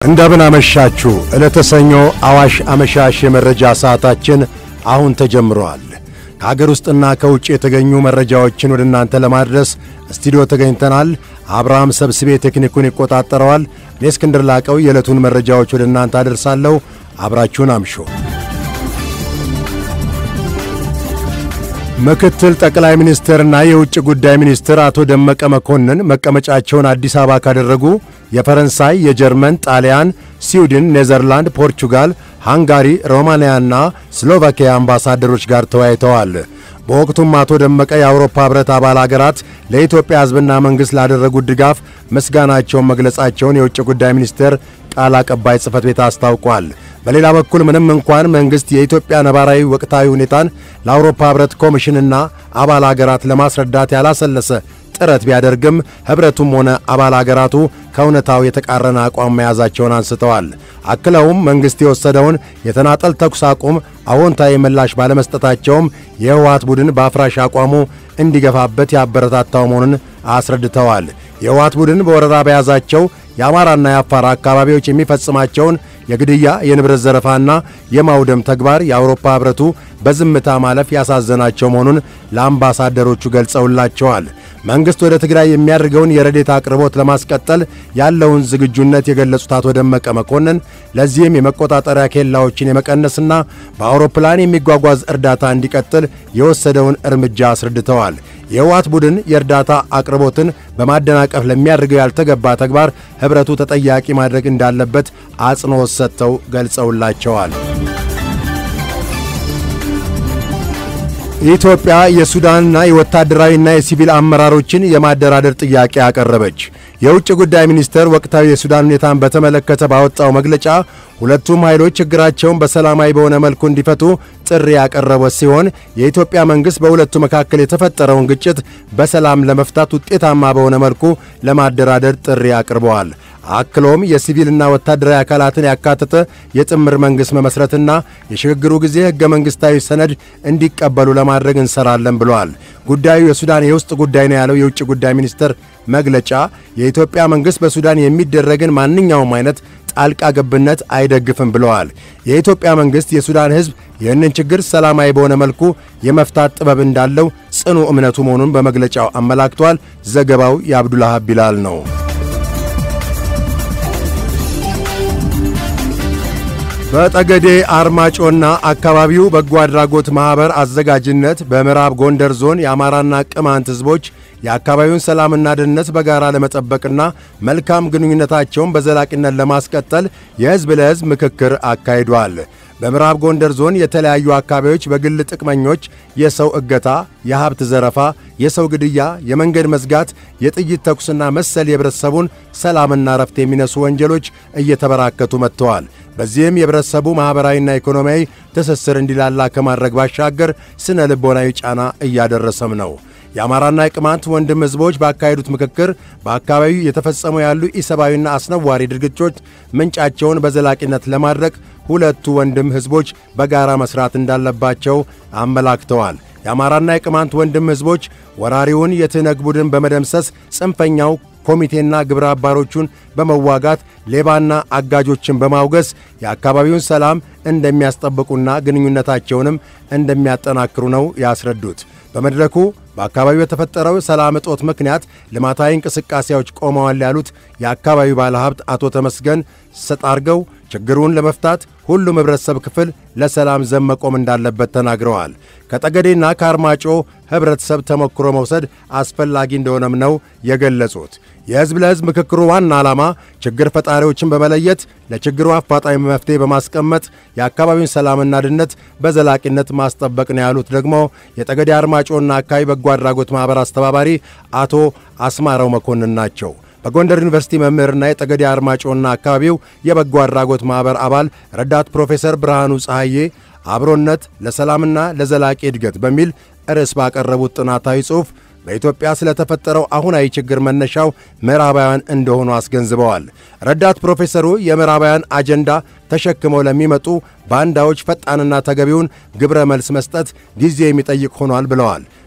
እንደምን አመሻችሁ። ዕለተ ሰኞ አዋሽ አመሻሽ የመረጃ ሰዓታችን አሁን ተጀምሯል። ከአገር ውስጥና ከውጭ የተገኙ መረጃዎችን ወደ እናንተ ለማድረስ ስቱዲዮ ተገኝተናል። አብርሃም ሰብስቤ ቴክኒኩን ይቆጣጠረዋል። እኔ እስክንድር ላቀው የዕለቱን መረጃዎች ወደ እናንተ አደርሳለሁ። አብራችሁን አምሾ ምክትል ጠቅላይ ሚኒስትርና የውጭ ጉዳይ ሚኒስትር አቶ ደመቀ መኮንን መቀመጫቸውን አዲስ አበባ ካደረጉ የፈረንሳይ፣ የጀርመን፣ ጣሊያን፣ ስዊድን፣ ኔዘርላንድ፣ ፖርቹጋል፣ ሃንጋሪ፣ ሮማንያና ስሎቫኪያ አምባሳደሮች ጋር ተወያይተዋል። በወቅቱም አቶ ደመቀ የአውሮፓ ኅብረት አባል አገራት ለኢትዮጵያ ሕዝብና መንግሥት ላደረጉት ድጋፍ ምስጋናቸውን መግለጻቸውን የውጭ ጉዳይ ሚኒስቴር ቃል አቀባይ ጽሕፈት ቤት አስታውቋል። በሌላ በኩል ምንም እንኳን መንግሥት የኢትዮጵያ ነባራዊ ወቅታዊ ሁኔታን ለአውሮፓ ኅብረት ኮሚሽንና አባል አገራት ለማስረዳት ያላሰለሰ ጥረት ቢያደርግም ኅብረቱም ሆነ አባል አገራቱ ከእውነታው የተቃረነ አቋም መያዛቸውን አንስተዋል። አክለውም መንግሥት የወሰደውን የተናጠል ተኩስ አቁም አዎንታዊ ምላሽ ባለመስጠታቸውም የህወሓት ቡድን በአፍራሽ አቋሙ እንዲገፋበት ያበረታታው መሆኑን አስረድተዋል። የህወሓት ቡድን በወረራ በያዛቸው የአማራና የአፋር አካባቢዎች የሚፈጽማቸውን የግድያ የንብረት ዘረፋና የማውደም ተግባር የአውሮፓ ኅብረቱ በዝምታ ማለፍ ያሳዘናቸው መሆኑን ለአምባሳደሮቹ ገልጸውላቸዋል። መንግሥት ወደ ትግራይ የሚያደርገውን የረዴት አቅርቦት ለማስቀጠል ያለውን ዝግጁነት የገለጹት አቶ ደመቀ መኮንን ለዚህም የመቆጣጠሪያ ኬላዎችን የመቀነስና በአውሮፕላን የሚጓጓዝ እርዳታ እንዲቀጥል የወሰደውን እርምጃ አስረድተዋል። የህወሓት ቡድን የእርዳታ አቅርቦትን በማደናቀፍ ለሚያደርገው ያልተገባ ተግባር ኅብረቱ ተጠያቂ ማድረግ እንዳለበት አጽንዖት ሰጥተው ገልጸውላቸዋል። ኢትዮጵያ የሱዳንና የወታደራዊና የሲቪል አመራሮችን የማደራደር ጥያቄ አቀረበች። የውጭ ጉዳይ ሚኒስቴር ወቅታዊ የሱዳን ሁኔታን በተመለከተ ባወጣው መግለጫ ሁለቱም ኃይሎች ችግራቸውን በሰላማዊ በሆነ መልኩ እንዲፈቱ ጥሪ ያቀረበ ሲሆን የኢትዮጵያ መንግሥት በሁለቱ መካከል የተፈጠረውን ግጭት በሰላም ለመፍታት ውጤታማ በሆነ መልኩ ለማደራደር ጥሪ አቅርበዋል። አክሎም የሲቪልና ወታደራዊ አካላትን ያካተተ የጥምር መንግሥት መመስረትና የሽግግሩ ጊዜ ሕገ መንግሥታዊ ሰነድ እንዲቀበሉ ለማድረግ እንሰራለን ብለዋል። ጉዳዩ የሱዳን የውስጥ ጉዳይ ነው ያለው የውጭ ጉዳይ ሚኒስቴር መግለጫ የኢትዮጵያ መንግሥት በሱዳን የሚደረግን ማንኛውም አይነት ጣልቃ ገብነት አይደግፍም ብለዋል። የኢትዮጵያ መንግሥት የሱዳን ሕዝብ ይህንን ችግር ሰላማዊ በሆነ መልኩ የመፍታት ጥበብ እንዳለው ጽኑ እምነቱ መሆኑን በመግለጫው አመላክቷል። ዘገባው የአብዱላሃብ ቢላል ነው። በጠገዴ አርማጮና አካባቢው በጎ አድራጎት ማኅበር አዘጋጅነት በምዕራብ ጎንደር ዞን የአማራና ቅማንት ሕዝቦች የአካባቢውን ሰላምና ደህንነት በጋራ ለመጠበቅና መልካም ግንኙነታቸውን በዘላቂነት ለማስቀጠል የሕዝብ ለሕዝብ ምክክር አካሂዷል። በምዕራብ ጎንደር ዞን የተለያዩ አካባቢዎች በግል ጥቅመኞች የሰው እገታ፣ የሀብት ዘረፋ፣ የሰው ግድያ፣ የመንገድ መዝጋት፣ የጥይት ተኩስና መሰል የህብረተሰቡን ሰላምና ረፍት የሚነሱ ወንጀሎች እየተበራከቱ መጥተዋል። በዚህም የህብረተሰቡ ማኅበራዊና ኢኮኖሚያዊ ትስስር እንዲላላ ከማድረግ ባሻገር ስነ ልቦናዊ ጫና እያደረሰም ነው። የአማራና የቅማንት ወንድም ሕዝቦች ባካሄዱት ምክክር በአካባቢው የተፈጸሙ ያሉ ኢሰብአዊና አስነዋሪ ድርጊቶች ምንጫቸውን በዘላቂነት ለማድረግ ሁለቱ ወንድም ሕዝቦች በጋራ መሥራት እንዳለባቸው አመላክተዋል። የአማራና የቅማንት ወንድም ሕዝቦች ወራሪውን የትህነግ ቡድን በመደምሰስ ጽንፈኛው ኮሚቴና ግብረ አባሮቹን በመዋጋት ሌባና አጋጆችን በማውገዝ የአካባቢውን ሰላም እንደሚያስጠብቁና ግንኙነታቸውንም እንደሚያጠናክሩ ነው ያስረዱት። በመድረኩ በአካባቢው የተፈጠረው ሰላም እጦት ምክንያት ልማታዊ እንቅስቃሴዎች ቆመዋል ያሉት የአካባቢው ባለሀብት አቶ ተመስገን ሰጣርገው ችግሩን ለመፍታት ሁሉም ኅብረተሰብ ክፍል ለሰላም ዘብ መቆም እንዳለበት ተናግረዋል። ከጠገዴና ከአርማጮ ኅብረተሰብ ተሞክሮ መውሰድ አስፈላጊ እንደሆነም ነው የገለጹት። የሕዝብ ለሕዝብ ምክክሩ ዋና ዓላማ ችግር ፈጣሪዎችን በመለየት ለችግሩ አፋጣኝ መፍትሔ በማስቀመጥ የአካባቢውን ሰላምና ደህንነት በዘላቂነት ማስጠበቅ ነው ያሉት ደግሞ የጠገዴ አርማጮና አካባቢ በጎ አድራጎት ማኅበር አስተባባሪ አቶ አስማረው መኮንን ናቸው። በጎንደር ዩኒቨርሲቲ መምህርና የጠገዴ አርማጮና አካባቢው የበጎ አድራጎት ማኅበር አባል ረዳት ፕሮፌሰር ብርሃኑ ፀሐዬ አብሮነት ለሰላምና ለዘላቂ እድገት በሚል ርዕስ ባቀረቡት ጥናታዊ ጽሑፍ በኢትዮጵያ ስለተፈጠረው አሁናዊ ችግር መነሻው ምዕራባውያን እንደሆኑ አስገንዝበዋል። ረዳት ፕሮፌሰሩ የምዕራባውያን አጀንዳ ተሸክመው ለሚመጡ ባንዳዎች ፈጣንና ተገቢውን ግብረ መልስ መስጠት ጊዜ የሚጠይቅ ሆኗል ብለዋል።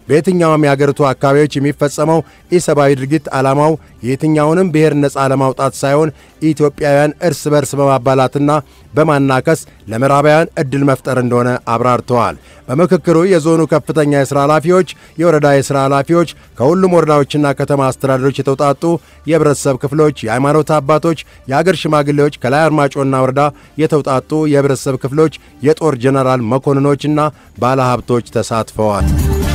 በየትኛውም የአገሪቱ አካባቢዎች የሚፈጸመው ኢሰብአዊ ድርጊት ዓላማው የየትኛውንም ብሔር ነፃ ለማውጣት ሳይሆን ኢትዮጵያውያን እርስ በርስ በማባላትና በማናከስ ለምዕራባውያን ዕድል መፍጠር እንደሆነ አብራርተዋል። በምክክሩ የዞኑ ከፍተኛ የሥራ ኃላፊዎች፣ የወረዳ የሥራ ኃላፊዎች፣ ከሁሉም ወረዳዎችና ከተማ አስተዳደሮች የተውጣጡ የህብረተሰብ ክፍሎች፣ የሃይማኖት አባቶች፣ የአገር ሽማግሌዎች፣ ከላይ አርማጮና ወረዳ የተውጣጡ የህብረተሰብ ክፍሎች፣ የጦር ጀነራል መኮንኖችና ባለሀብቶች ተሳትፈዋል።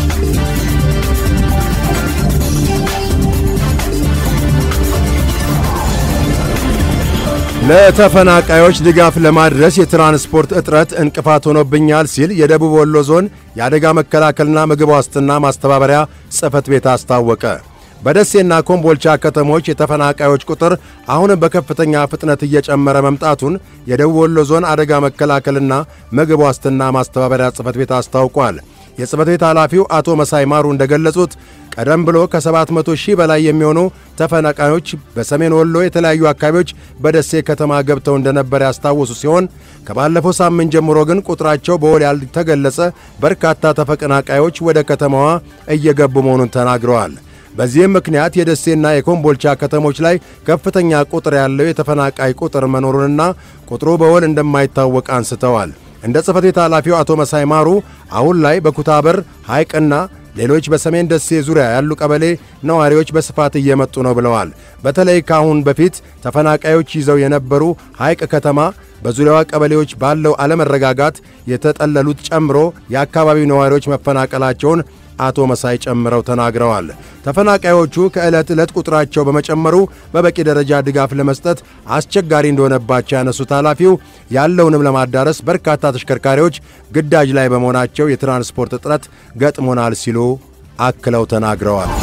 ለተፈናቃዮች ድጋፍ ለማድረስ የትራንስፖርት እጥረት እንቅፋት ሆኖብኛል ሲል የደቡብ ወሎ ዞን የአደጋ መከላከልና ምግብ ዋስትና ማስተባበሪያ ጽሕፈት ቤት አስታወቀ። በደሴና ኮምቦልቻ ከተሞች የተፈናቃዮች ቁጥር አሁንም በከፍተኛ ፍጥነት እየጨመረ መምጣቱን የደቡብ ወሎ ዞን አደጋ መከላከልና ምግብ ዋስትና ማስተባበሪያ ጽሕፈት ቤት አስታውቋል። የጽሕፈት ቤት ኃላፊው አቶ መሳይ ማሩ እንደገለጹት ቀደም ብሎ ከ700 ሺህ በላይ የሚሆኑ ተፈናቃዮች በሰሜን ወሎ የተለያዩ አካባቢዎች በደሴ ከተማ ገብተው እንደነበር ያስታወሱ ሲሆን ከባለፈው ሳምንት ጀምሮ ግን ቁጥራቸው በውል ያልተገለጸ በርካታ ተፈናቃዮች ወደ ከተማዋ እየገቡ መሆኑን ተናግረዋል። በዚህም ምክንያት የደሴና የኮምቦልቻ ከተሞች ላይ ከፍተኛ ቁጥር ያለው የተፈናቃይ ቁጥር መኖሩንና ቁጥሩ በውል እንደማይታወቅ አንስተዋል። እንደ ጽሕፈት ቤት ኃላፊው አቶ መሳይ ማሩ አሁን ላይ በኩታበር ሐይቅና ሌሎች በሰሜን ደሴ ዙሪያ ያሉ ቀበሌ ነዋሪዎች በስፋት እየመጡ ነው ብለዋል። በተለይ ከአሁን በፊት ተፈናቃዮች ይዘው የነበሩ ሐይቅ ከተማ በዙሪያዋ ቀበሌዎች ባለው አለመረጋጋት የተጠለሉት ጨምሮ የአካባቢው ነዋሪዎች መፈናቀላቸውን አቶ መሳይ ጨምረው ተናግረዋል። ተፈናቃዮቹ ከዕለት ዕለት ቁጥራቸው በመጨመሩ በበቂ ደረጃ ድጋፍ ለመስጠት አስቸጋሪ እንደሆነባቸው ያነሱት ኃላፊው ያለውንም ለማዳረስ በርካታ ተሽከርካሪዎች ግዳጅ ላይ በመሆናቸው የትራንስፖርት እጥረት ገጥሞናል ሲሉ አክለው ተናግረዋል።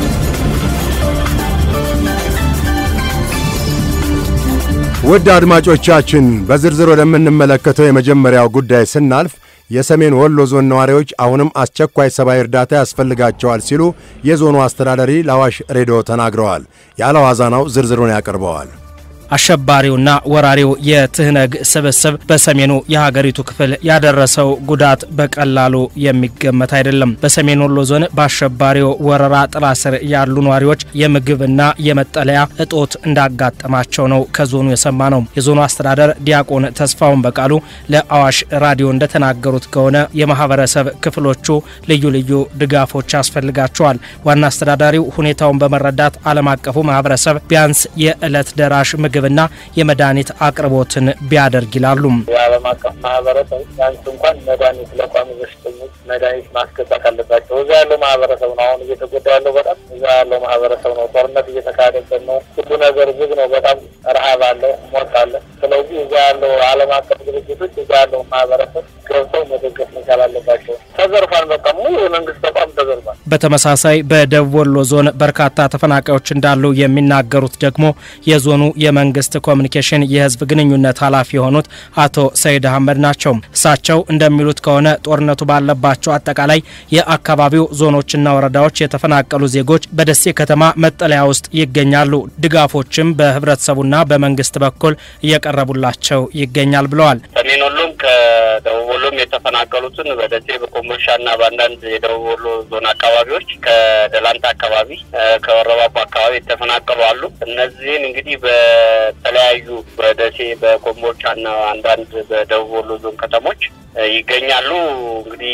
ውድ አድማጮቻችን በዝርዝር ወደምንመለከተው የመጀመሪያው ጉዳይ ስናልፍ የሰሜን ወሎ ዞን ነዋሪዎች አሁንም አስቸኳይ ሰብአዊ እርዳታ ያስፈልጋቸዋል ሲሉ የዞኑ አስተዳዳሪ ለአዋሽ ሬዲዮ ተናግረዋል። ያለዋዛናው ዝርዝሩን ያቀርበዋል። አሸባሪውና ወራሪው የትህነግ ስብስብ በሰሜኑ የሀገሪቱ ክፍል ያደረሰው ጉዳት በቀላሉ የሚገመት አይደለም። በሰሜን ወሎ ዞን በአሸባሪው ወረራ ጥላ ስር ያሉ ነዋሪዎች የምግብና የመጠለያ እጦት እንዳጋጠማቸው ነው ከዞኑ የሰማ ነው። የዞኑ አስተዳደር ዲያቆን ተስፋውን በቃሉ ለአዋሽ ራዲዮ እንደተናገሩት ከሆነ የማህበረሰብ ክፍሎቹ ልዩ ልዩ ድጋፎች ያስፈልጋቸዋል። ዋና አስተዳዳሪው ሁኔታውን በመረዳት ዓለም አቀፉ ማህበረሰብ ቢያንስ የዕለት ደራሽ ምግብና የመድኃኒት አቅርቦትን ቢያደርግ ይላሉ። የዓለም አቀፍ ማህበረሰብ ቢያንስ እንኳን መድኃኒት ለቋሚ በሽተኞች መድኃኒት ማስገባት አለባቸው። እዛ ያለው ማህበረሰብ ነው አሁን እየተጎዳ ያለው በጣም እዛ ያለው ማህበረሰብ ነው። ጦርነት እየተካሄደበት ነው። ሁሉ ነገር ዝግ ነው። በጣም ረሀብ አለ፣ ሞት አለ። ስለዚህ እዛ ያለው ዓለም አቀፍ ድርጅቶች እዛ ያለው ማህበረሰብ ገብተው መደገፍ መቻል አለባቸው። ተዘርፏል። በቃ ሙሉ የመንግስት ተቋም ተዘርፏል። በተመሳሳይ በደቡብ ወሎ ዞን በርካታ ተፈናቃዮች እንዳሉ የሚናገሩት ደግሞ የዞኑ የመንግስት ኮሚኒኬሽን የህዝብ ግንኙነት ኃላፊ የሆኑት አቶ ሰይድ አህመድ ናቸው። እሳቸው እንደሚሉት ከሆነ ጦርነቱ ባለባቸው አጠቃላይ የአካባቢው ዞኖችና ወረዳዎች የተፈናቀሉ ዜጎች በደሴ ከተማ መጠለያ ውስጥ ይገኛሉ። ድጋፎችም በህብረተሰቡና በመንግስት በኩል እየቀረቡላቸው ይገኛል ብለዋል። ሰሜን ወሎም ከደቡብ ወሎም የተፈናቀሉትን በደሴ በኮምቦልቻና በአንዳንድ የደቡብ ወሎ ዞን አካባቢዎች ከደላንታ አካባቢ ከወረባቦ አካባቢ የተፈናቀሉ አሉ። እነዚህን እንግዲህ በተለያዩ በደሴ በኮምቦልቻና አንዳንድ በደቡብ ወሎ ዞን ከተሞች ይገኛሉ። እንግዲህ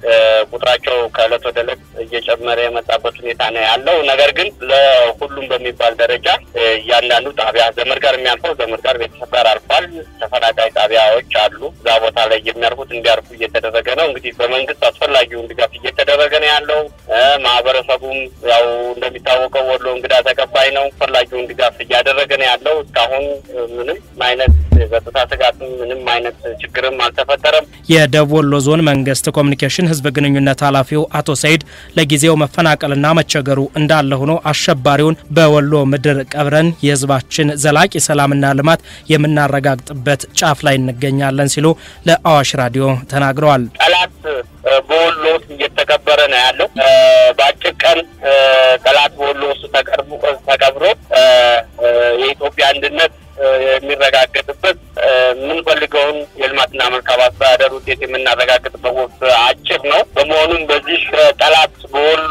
ቁጥራቸው ከእለት ወደ እለት እየጨመረ የመጣበት ሁኔታ ነው ያለው። ነገር ግን ለሁሉም በሚባል ደረጃ እያንዳንዱ ጣቢያ ዘመድ ጋር የሚያልፈው ዘመድ ጋር ቤተሰብ ጋር አልፏል። ተፈናቃይ ጣቢያዎች አሉ። እዛ ቦታ ላይ የሚያርፉት እንዲያርፉ እየተደረገ ነው። እንግዲህ በመንግስት አስፈላጊውን ድጋፍ እየተደረገ ነው ያለው። ማህበረሰቡም ያው እንደሚታወቀው ወሎ እንግዳ ተቀባይ ነው። አስፈላጊውን ድጋፍ እያደረገ ነው ያለው። እስካሁን ምንም አይነት የጸጥታ ስጋትም ምንም አይነት ችግርም አልተፈጠረም። የደቡብ ወሎ ዞን መንግስት ኮሚኒኬሽን ህዝብ ግንኙነት ኃላፊው አቶ ሰይድ ለጊዜው መፈናቀልና መቸገሩ እንዳለ ሆኖ አሸባሪውን በወሎ ምድር ቀብረን የህዝባችን ዘላቂ ሰላምና ልማት የምናረጋግጥበት ጫፍ ላይ እንገኛለን ሲሉ ለአዋሽ ራዲዮ ተናግረዋል። ጠላት በወሎ ውስጥ እየተቀበረ ነው ያለው። በአጭር ቀን ጠላት በወሎ ውስጥ ተቀብሮ የኢትዮጵያ አንድነት የሚረጋገጥበት የምንፈልገውን የልማትና መልካም አስተዳደር ውጤት የምናረጋግጥበት ወቅት አጭር ነው። በመሆኑም በዚህ ጠላት በወሎ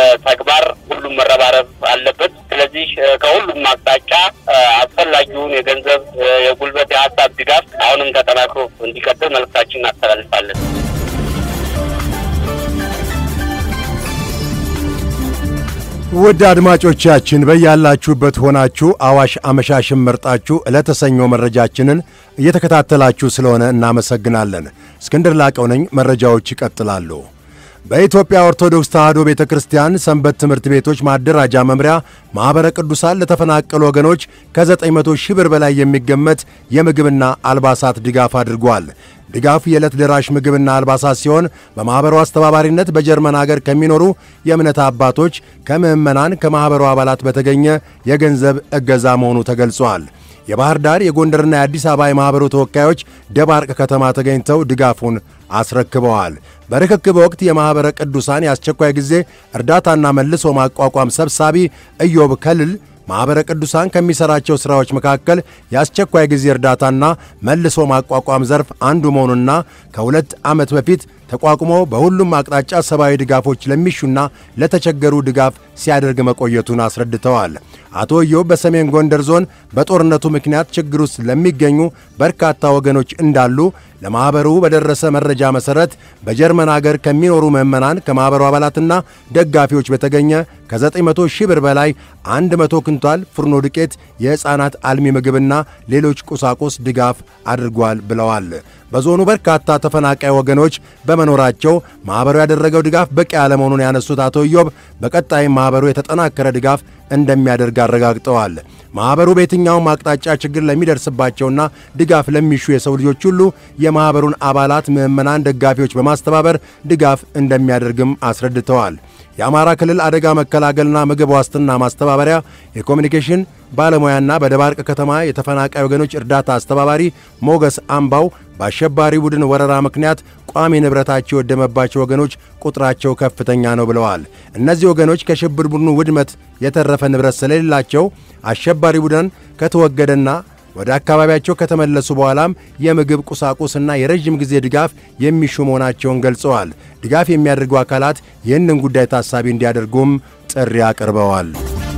ተግባር ሁሉም መረባረብ አለበት። ስለዚህ ከሁሉም አቅጣጫ አስፈላጊውን የገንዘብ፣ የጉልበት፣ የሀሳብ ድጋፍ አሁንም ተጠናክሮ እንዲቀጥል መልእክታችን እናስተላልፋለን። ውድ አድማጮቻችን በያላችሁበት ሆናችሁ አዋሽ አመሻሽን መርጣችሁ ዕለተ ሰኞ መረጃችንን እየተከታተላችሁ ስለሆነ እናመሰግናለን። እስክንድር ላቀው ነኝ። መረጃዎች ይቀጥላሉ። በኢትዮጵያ ኦርቶዶክስ ተዋሕዶ ቤተ ክርስቲያን ሰንበት ትምህርት ቤቶች ማደራጃ መምሪያ ማኅበረ ቅዱሳን ለተፈናቀሉ ወገኖች ከ900 ሺህ ብር በላይ የሚገመት የምግብና አልባሳት ድጋፍ አድርጓል። ድጋፉ የዕለት ደራሽ ምግብና አልባሳት ሲሆን በማኅበሩ አስተባባሪነት በጀርመን አገር ከሚኖሩ የእምነት አባቶች፣ ከምዕመናን፣ ከማኅበሩ አባላት በተገኘ የገንዘብ እገዛ መሆኑ ተገልጿል። የባህር ዳር የጎንደርና የአዲስ አበባ የማኅበሩ ተወካዮች ደባርቅ ከተማ ተገኝተው ድጋፉን አስረክበዋል። በርክክብ ወቅት የማኅበረ ቅዱሳን የአስቸኳይ ጊዜ እርዳታና መልሶ ማቋቋም ሰብሳቢ ኢዮብ ከልል ማኅበረ ቅዱሳን ከሚሠራቸው ሥራዎች መካከል የአስቸኳይ ጊዜ እርዳታና መልሶ ማቋቋም ዘርፍ አንዱ መሆኑና ከሁለት ዓመት በፊት ተቋቁሞ በሁሉም አቅጣጫ ሰብአዊ ድጋፎች ለሚሹና ለተቸገሩ ድጋፍ ሲያደርግ መቆየቱን አስረድተዋል። አቶ ኢዮብ በሰሜን ጎንደር ዞን በጦርነቱ ምክንያት ችግር ውስጥ ለሚገኙ በርካታ ወገኖች እንዳሉ ለማኅበሩ በደረሰ መረጃ መሠረት በጀርመን አገር ከሚኖሩ ምዕመናን ከማኅበሩ አባላትና ደጋፊዎች በተገኘ ከ900 ሺህ ብር በላይ 100 ኩንታል ፍርኖ ዱቄት፣ የሕፃናት አልሚ ምግብና ሌሎች ቁሳቁስ ድጋፍ አድርጓል ብለዋል። በዞኑ በርካታ ተፈናቃይ ወገኖች በመኖራቸው ማኅበሩ ያደረገው ድጋፍ በቂ አለመሆኑን ያነሱት አቶ ኢዮብ በቀጣይም ማኅበሩ የተጠናከረ ድጋፍ እንደሚያደርግ አረጋግጠዋል። ማኅበሩ በየትኛውም አቅጣጫ ችግር ለሚደርስባቸውና ድጋፍ ለሚሹ የሰው ልጆች ሁሉ የማኅበሩን አባላት፣ ምዕመናን፣ ደጋፊዎች በማስተባበር ድጋፍ እንደሚያደርግም አስረድተዋል። የአማራ ክልል አደጋ መከላከልና ምግብ ዋስትና ማስተባበሪያ የኮሚኒኬሽን ባለሙያና በደባርቅ ከተማ የተፈናቃይ ወገኖች እርዳታ አስተባባሪ ሞገስ አምባው በአሸባሪ ቡድን ወረራ ምክንያት ቋሚ ንብረታቸው የወደመባቸው ወገኖች ቁጥራቸው ከፍተኛ ነው ብለዋል። እነዚህ ወገኖች ከሽብር ቡድኑ ውድመት የተረፈ ንብረት ስለሌላቸው አሸባሪ ቡድን ከተወገደና ወደ አካባቢያቸው ከተመለሱ በኋላም የምግብ ቁሳቁስና የረዥም ጊዜ ድጋፍ የሚሹ መሆናቸውን ገልጸዋል። ድጋፍ የሚያደርጉ አካላት ይህንን ጉዳይ ታሳቢ እንዲያደርጉም ጥሪ አቅርበዋል።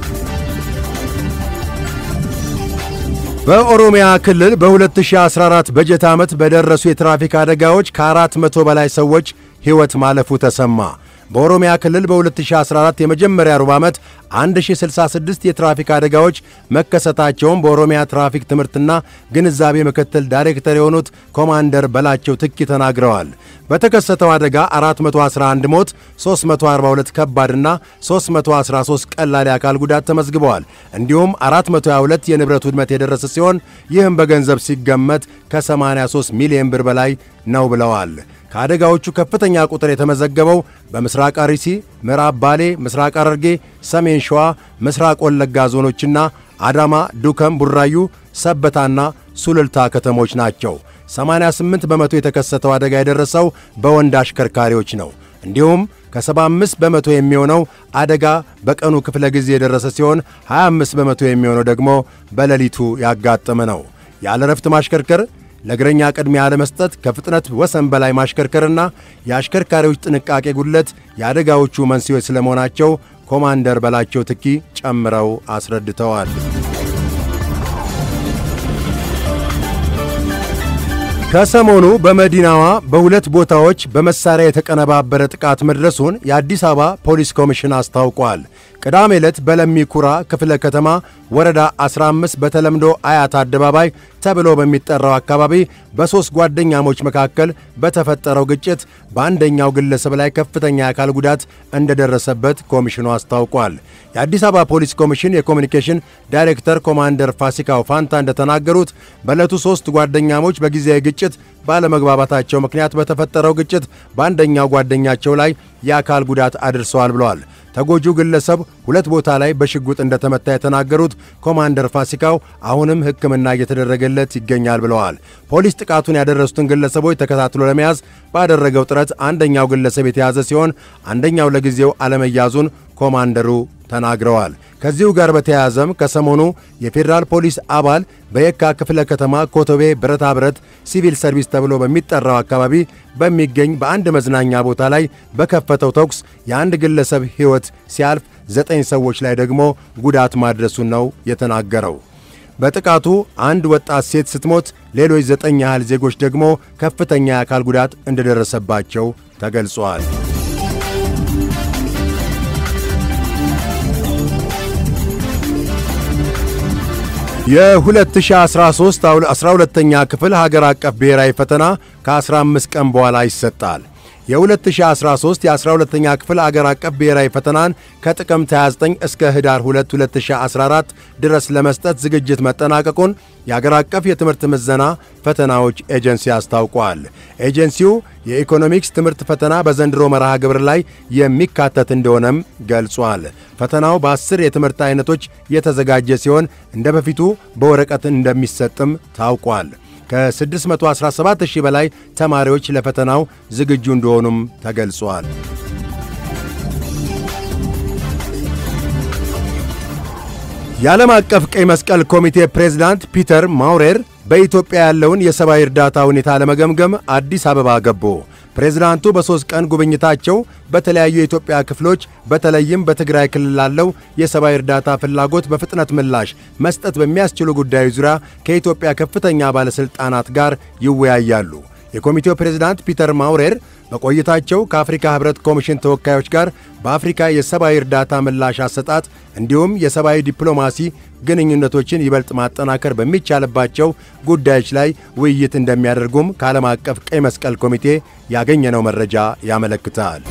በኦሮሚያ ክልል በ2014 በጀት ዓመት በደረሱ የትራፊክ አደጋዎች ከ400 በላይ ሰዎች ሕይወት ማለፉ ተሰማ። በኦሮሚያ ክልል በ2014 የመጀመሪያ ሩብ ዓመት 1066 የትራፊክ አደጋዎች መከሰታቸውን በኦሮሚያ ትራፊክ ትምህርትና ግንዛቤ ምክትል ዳይሬክተር የሆኑት ኮማንደር በላቸው ትኪ ተናግረዋል። በተከሰተው አደጋ 411 ሞት፣ 342 ከባድና 313 ቀላል የአካል ጉዳት ተመዝግበዋል። እንዲሁም 422 የንብረት ውድመት የደረሰ ሲሆን ይህም በገንዘብ ሲገመት ከ83 ሚሊዮን ብር በላይ ነው ብለዋል። ከአደጋዎቹ ከፍተኛ ቁጥር የተመዘገበው በምስራቅ አርሲ፣ ምዕራብ ባሌ፣ ምስራቅ ሐረርጌ፣ ሰሜን ሸዋ፣ ምስራቅ ወለጋ ዞኖችና አዳማ፣ ዱከም፣ ቡራዩ፣ ሰበታና ሱልልታ ከተሞች ናቸው። 88 በመቶ የተከሰተው አደጋ የደረሰው በወንድ አሽከርካሪዎች ነው። እንዲሁም ከ75 በመቶ የሚሆነው አደጋ በቀኑ ክፍለ ጊዜ የደረሰ ሲሆን 25 በመቶ የሚሆነው ደግሞ በሌሊቱ ያጋጠመ ነው። ያለ ረፍት ማሽከርከር ለእግረኛ ቅድሚያ አለመስጠት፣ ከፍጥነት ወሰን በላይ ማሽከርከርና የአሽከርካሪዎች ጥንቃቄ ጉድለት የአደጋዎቹ መንስኤዎች ስለመሆናቸው ኮማንደር በላቸው ትኪ ጨምረው አስረድተዋል። ከሰሞኑ በመዲናዋ በሁለት ቦታዎች በመሳሪያ የተቀነባበረ ጥቃት መድረሱን የአዲስ አበባ ፖሊስ ኮሚሽን አስታውቋል። ቅዳሜ ዕለት በለሚ ኩራ ክፍለ ከተማ ወረዳ 15 በተለምዶ አያት አደባባይ ተብሎ በሚጠራው አካባቢ በሦስት ጓደኛሞች መካከል በተፈጠረው ግጭት በአንደኛው ግለሰብ ላይ ከፍተኛ የአካል ጉዳት እንደደረሰበት ኮሚሽኑ አስታውቋል። የአዲስ አበባ ፖሊስ ኮሚሽን የኮሚኒኬሽን ዳይሬክተር ኮማንደር ፋሲካው ፋንታ እንደተናገሩት በዕለቱ ሦስት ጓደኛሞች በጊዜያዊ ግጭት ባለመግባባታቸው ምክንያት በተፈጠረው ግጭት በአንደኛው ጓደኛቸው ላይ የአካል ጉዳት አድርሰዋል ብለዋል። ተጎጂው ግለሰብ ሁለት ቦታ ላይ በሽጉጥ እንደተመታ የተናገሩት ኮማንደር ፋሲካው አሁንም ሕክምና እየተደረገለት ይገኛል ብለዋል። ፖሊስ ጥቃቱን ያደረሱትን ግለሰቦች ተከታትሎ ለመያዝ ባደረገው ጥረት አንደኛው ግለሰብ የተያዘ ሲሆን አንደኛው ለጊዜው አለመያዙን ኮማንደሩ ተናግረዋል። ከዚሁ ጋር በተያያዘም ከሰሞኑ የፌዴራል ፖሊስ አባል በየካ ክፍለ ከተማ ኮቶቤ ብረታ ብረት ሲቪል ሰርቪስ ተብሎ በሚጠራው አካባቢ በሚገኝ በአንድ መዝናኛ ቦታ ላይ በከፈተው ተኩስ የአንድ ግለሰብ ሕይወት ሲያልፍ ዘጠኝ ሰዎች ላይ ደግሞ ጉዳት ማድረሱን ነው የተናገረው። በጥቃቱ አንድ ወጣት ሴት ስትሞት ሌሎች ዘጠኝ ያህል ዜጎች ደግሞ ከፍተኛ የአካል ጉዳት እንደደረሰባቸው ተገልጿል። የ2013 12ኛ ክፍል ሀገር አቀፍ ብሔራዊ ፈተና ከ15 ቀን በኋላ ይሰጣል። የ2013 የ12ኛ ክፍል አገር አቀፍ ብሔራዊ ፈተናን ከጥቅምት 29 እስከ ህዳር 2 2014 ድረስ ለመስጠት ዝግጅት መጠናቀቁን የአገር አቀፍ የትምህርት ምዘና ፈተናዎች ኤጀንሲ አስታውቋል። ኤጀንሲው የኢኮኖሚክስ ትምህርት ፈተና በዘንድሮ መርሃ ግብር ላይ የሚካተት እንደሆነም ገልጿል። ፈተናው በአስር የትምህርት አይነቶች የተዘጋጀ ሲሆን እንደ በፊቱ በወረቀት እንደሚሰጥም ታውቋል። ከ617 ሺህ በላይ ተማሪዎች ለፈተናው ዝግጁ እንደሆኑም ተገልጿል። የዓለም አቀፍ ቀይ መስቀል ኮሚቴ ፕሬዝዳንት ፒተር ማውሬር በኢትዮጵያ ያለውን የሰብአዊ እርዳታ ሁኔታ ለመገምገም አዲስ አበባ ገቡ። ፕሬዝዳንቱ በሦስት ቀን ጉብኝታቸው በተለያዩ የኢትዮጵያ ክፍሎች በተለይም በትግራይ ክልል ላለው የሰብአዊ እርዳታ ፍላጎት በፍጥነት ምላሽ መስጠት በሚያስችሉ ጉዳዮች ዙሪያ ከኢትዮጵያ ከፍተኛ ባለሥልጣናት ጋር ይወያያሉ። የኮሚቴው ፕሬዝዳንት ፒተር ማውሬር በቆይታቸው ከአፍሪካ ሕብረት ኮሚሽን ተወካዮች ጋር በአፍሪካ የሰብአዊ እርዳታ ምላሽ አሰጣጥ እንዲሁም የሰብአዊ ዲፕሎማሲ ግንኙነቶችን ይበልጥ ማጠናከር በሚቻልባቸው ጉዳዮች ላይ ውይይት እንደሚያደርጉም ከዓለም አቀፍ ቀይ መስቀል ኮሚቴ ያገኘነው መረጃ ያመለክታል።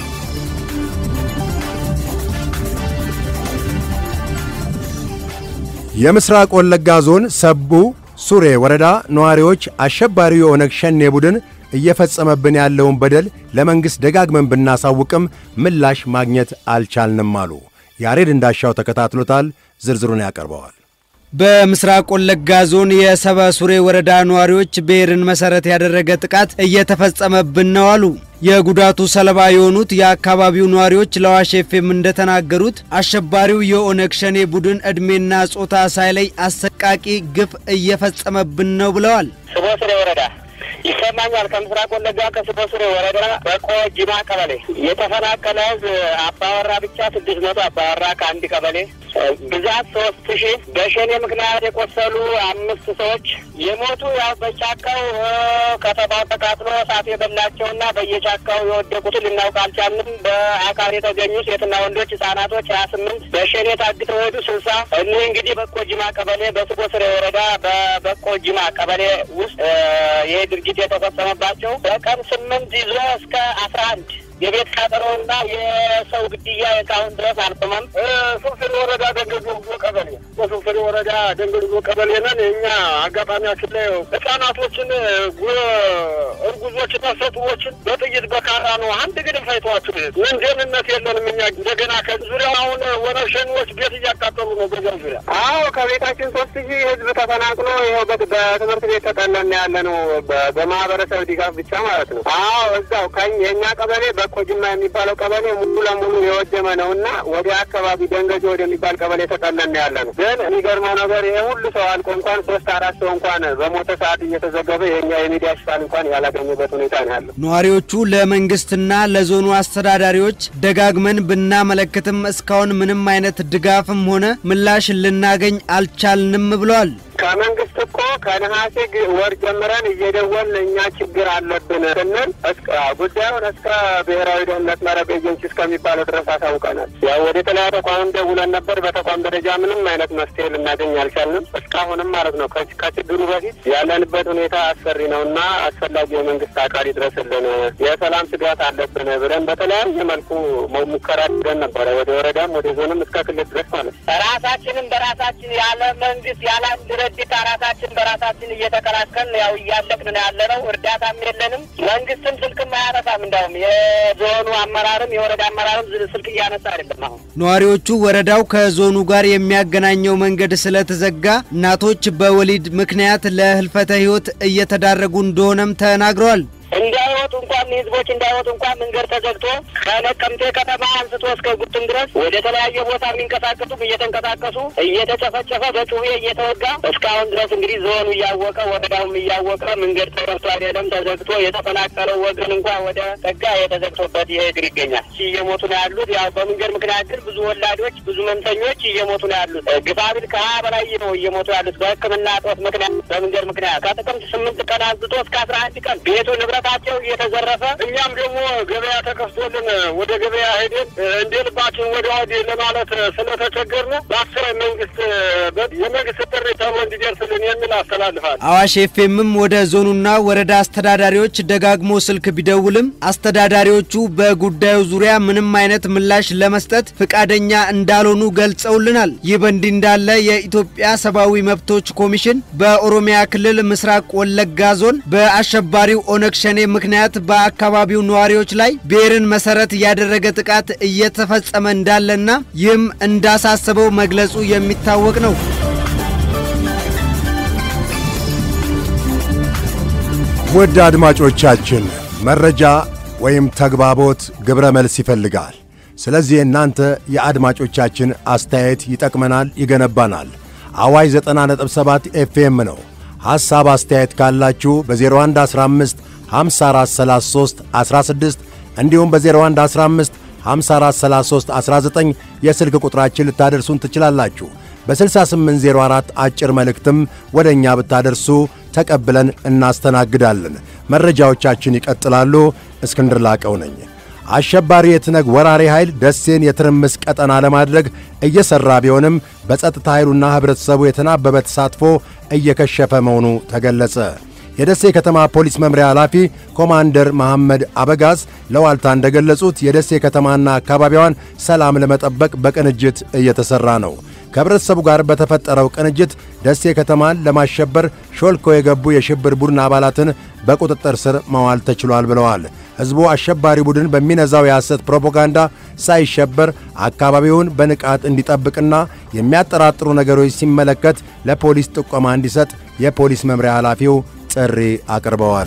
የምስራቅ ወለጋ ዞን ሰቡ ሱሬ ወረዳ ነዋሪዎች አሸባሪው የኦነግ ሸኔ ቡድን እየፈጸመብን ያለውን በደል ለመንግሥት ደጋግመን ብናሳውቅም ምላሽ ማግኘት አልቻልንም አሉ። ያሬድ እንዳሻው ተከታትሎታል፣ ዝርዝሩን ያቀርበዋል። በምስራቅ ወለጋ ዞን የሰበ ሱሬ ወረዳ ነዋሪዎች ብሔርን መሰረት ያደረገ ጥቃት እየተፈጸመብን ነው አሉ። የጉዳቱ ሰለባ የሆኑት የአካባቢው ነዋሪዎች ለአዋሽ ኤፍኤም እንደተናገሩት አሸባሪው የኦነግ ሸኔ ቡድን ዕድሜና ጾታ ሳይለይ አሰቃቂ ግፍ እየፈጸመብን ነው ብለዋል። ስቦ ሱሬ ወረዳ ይሰማኛል። ከምስራቅ ወለጋ ከስቦ ሱሬ ወረዳ በቆ ጅማ ቀበሌ የተፈናቀለ ሕዝብ አባወራ ብቻ ስድስት መቶ አባወራ ከአንድ ቀበሌ ብዛት ሶስት ሺህ በሸኔ ምክንያት የቆሰሉ አምስት ሰዎች የሞቱ ያው በጫካው ከተማው ተቃጥሎ እሳት የበላቸውና በየጫካው የወደቁትን ልናውቅ አልቻልንም። በአካል የተገኙ ሴትና ወንዶች ህጻናቶች ሀያ ስምንት በሸኔ ታግተው ሄዱ ስልሳ እኒህ እንግዲህ በቆ ጅማ ቀበሌ በስቦ ስሬ ወረዳ በበቆ ጅማ ቀበሌ ውስጥ ይህ ድርጊት የተፈጸመባቸው በቀን ስምንት ይዞ እስከ አስራ አንድ የቤት ቃጠሎና የሰው ግድያ እስካሁን ድረስ አልቆመም። ሱፍሪ ወረዳ ደንገዝጎ ቀበሌ በሱፍሪ ወረዳ ደንገዝጎ ቀበሌ ነን። እኛ አጋጣሚያችን ላይ ህጻናቶችን፣ እርጉዞችን፣ ነፍሰጡሮችን በጥይት በካራ ነው አንድ ግድም ፈይተዋቸው ምን ደህንነት የለንም እኛ እንደገና ከዙሪያው አሁን ወነግ ሸኔዎች ቤት እያቃጠሉ ነው። በዚያ ዙሪያ አዎ ከቤታችን ሶስት ሺህ ህዝብ ተፈናቅሎ ይኸው በትምህርት ቤት ተጠለና ያለ ነው። በማህበረሰብ ድጋፍ ብቻ ማለት ነው። አዎ እዛው የእኛ ቀበሌ ኮጅማ የሚባለው ቀበሌ ሙሉ ለሙሉ የወደመ ነው እና ወደ አካባቢ ደንገጆ ወደሚባል ቀበሌ ተጠለና ያለ ነው። ግን የሚገርመው ነገር ይሄ ሁሉ ሰው አልቆ እንኳን ሶስት አራት ሰው እንኳን በሞተ ሰዓት እየተዘገበ የኛ የሚዲያ ሽፋን እንኳን ያላገኘበት ሁኔታ ነው ያለው። ነዋሪዎቹ ለመንግስትና ለዞኑ አስተዳዳሪዎች ደጋግመን ብናመለክትም እስካሁን ምንም አይነት ድጋፍም ሆነ ምላሽ ልናገኝ አልቻልንም ብለዋል። ከመንግስት እኮ ከነሐሴ ወር ጀምረን እየደወልን እኛ ችግር አለብን ስንል ጉዳዩን እስከ ብሔራዊ ደህንነት መረብ ኤጀንሲ እስከሚባለው ድረስ አሳውቀናል። ያው ወደ ተለያዩ ተቋም ደውለን ነበር። በተቋም ደረጃ ምንም አይነት መፍትሄ ልናገኝ አልቻልንም እስካሁንም ማለት ነው። ከችግሩ በፊት ያለንበት ሁኔታ አስፈሪ ነው እና አስፈላጊ የመንግስት አካል ይድረስልን፣ የሰላም ስጋት አለብን ብለን በተለያየ መልኩ ሙከራ አድርገን ነበረ። ወደ ወረዳም ወደ ዞንም እስከ ክልል ድረስ ማለት ነው። ራሳችንም በራሳችን ያለ መንግስት ያለ ድርጅት ራሳችን በራሳችን እየተከላከልን ያው እያለቅን ነው ያለ ነው። እርዳታም የለንም። መንግስትም ስልክም አያነሳም። እንዳውም የዞኑ አመራርም የወረዳ አመራርም ስልክ እያነሳ አይደለም። አሁን ነዋሪዎቹ ወረዳው ከዞኑ ጋር የሚያገናኘው መንገድ ስለተዘጋ እናቶች በወሊድ ምክንያት ለህልፈተ ህይወት እየተዳረጉ እንደሆነም ተናግረዋል። እንዲያው እንዳይወጡ እንኳን ህዝቦች እንዳይወጡ እንኳን መንገድ ተዘግቶ ከነቀምቴ ከተማ አንስቶ እስከ ጉትን ድረስ ወደ ተለያየ ቦታ የሚንቀሳቀሱም እየተንቀሳቀሱ እየተጨፈጨፈ በጩቤ እየተወጋ እስካሁን ድረስ እንግዲህ ዞኑ እያወቀ ወረዳውም እያወቀ መንገድ ተከፍቶ አይደለም ተዘግቶ የተፈናቀለው ወገን እንኳን ወደ ጠጋ የተዘግቶበት ይሄድር ይገኛል። እየሞቱ ነው ያሉት። ያው በመንገድ ምክንያት ግን ብዙ ወላዶች ብዙ መምተኞች እየሞቱ ነው ያሉት። ግፋቢል ከሀያ በላይ ነው እየሞቱ ያሉት በሕክምና እጦት ምክንያት በመንገድ ምክንያት ከጥቅምት ስምንት ቀን አንስቶ እስከ አስራ አንድ ቀን ቤቱ ንብረታቸው እየተዘረፈ እኛም ደግሞ ገበያ ተከፍቶልን ወደ ገበያ ሄደን እንደ ልባችን ወደ ወዲህ ለማለት ስለተቸገርን በአስር መንግስት የመንግስት ጥሪ ተብሎ እንዲደርስልን የሚል አስተላልፋል። አዋሽ ኤፍኤምም ወደ ዞኑና ወረዳ አስተዳዳሪዎች ደጋግሞ ስልክ ቢደውልም አስተዳዳሪዎቹ በጉዳዩ ዙሪያ ምንም አይነት ምላሽ ለመስጠት ፍቃደኛ እንዳልሆኑ ገልጸውልናል። ይህ በእንዲህ እንዳለ የኢትዮጵያ ሰብአዊ መብቶች ኮሚሽን በኦሮሚያ ክልል ምስራቅ ወለጋ ዞን በአሸባሪው ኦነግ ሸኔ ምክንያት በአካባቢው ነዋሪዎች ላይ ብሔርን መሰረት ያደረገ ጥቃት እየተፈጸመ እንዳለና ይህም እንዳሳሰበው መግለጹ የሚታወቅ ነው። ውድ አድማጮቻችን መረጃ ወይም ተግባቦት ግብረ መልስ ይፈልጋል። ስለዚህ እናንተ የአድማጮቻችን አስተያየት ይጠቅመናል፣ ይገነባናል። አዋጅ 90.7 ኤፍኤም ነው። ሐሳብ አስተያየት ካላችሁ በ0115 5433 16 እንዲሁም በ0115 5433 19 የስልክ ቁጥራችን ልታደርሱን ትችላላችሁ። በ6804 አጭር መልእክትም ወደ እኛ ብታደርሱ ተቀብለን እናስተናግዳለን። መረጃዎቻችን ይቀጥላሉ። እስክንድር ላቀው ነኝ። አሸባሪ የትነግ ወራሪ ኃይል ደሴን የትርምስ ቀጠና ለማድረግ እየሠራ ቢሆንም በጸጥታ ኃይሉና ኅብረተሰቡ የተናበበ ተሳትፎ እየከሸፈ መሆኑ ተገለጸ። የደሴ ከተማ ፖሊስ መምሪያ ኃላፊ ኮማንደር መሐመድ አበጋዝ ለዋልታ እንደገለጹት የደሴ ከተማና አካባቢዋን ሰላም ለመጠበቅ በቅንጅት እየተሠራ ነው። ከህብረተሰቡ ጋር በተፈጠረው ቅንጅት ደሴ ከተማን ለማሸበር ሾልከው የገቡ የሽብር ቡድን አባላትን በቁጥጥር ስር መዋል ተችሏል ብለዋል። ሕዝቡ አሸባሪ ቡድን በሚነዛው የሐሰት ፕሮፓጋንዳ ሳይሸበር አካባቢውን በንቃት እንዲጠብቅና የሚያጠራጥሩ ነገሮች ሲመለከት ለፖሊስ ጥቆማ እንዲሰጥ የፖሊስ መምሪያ ኃላፊው ጥሪ አቅርበዋል።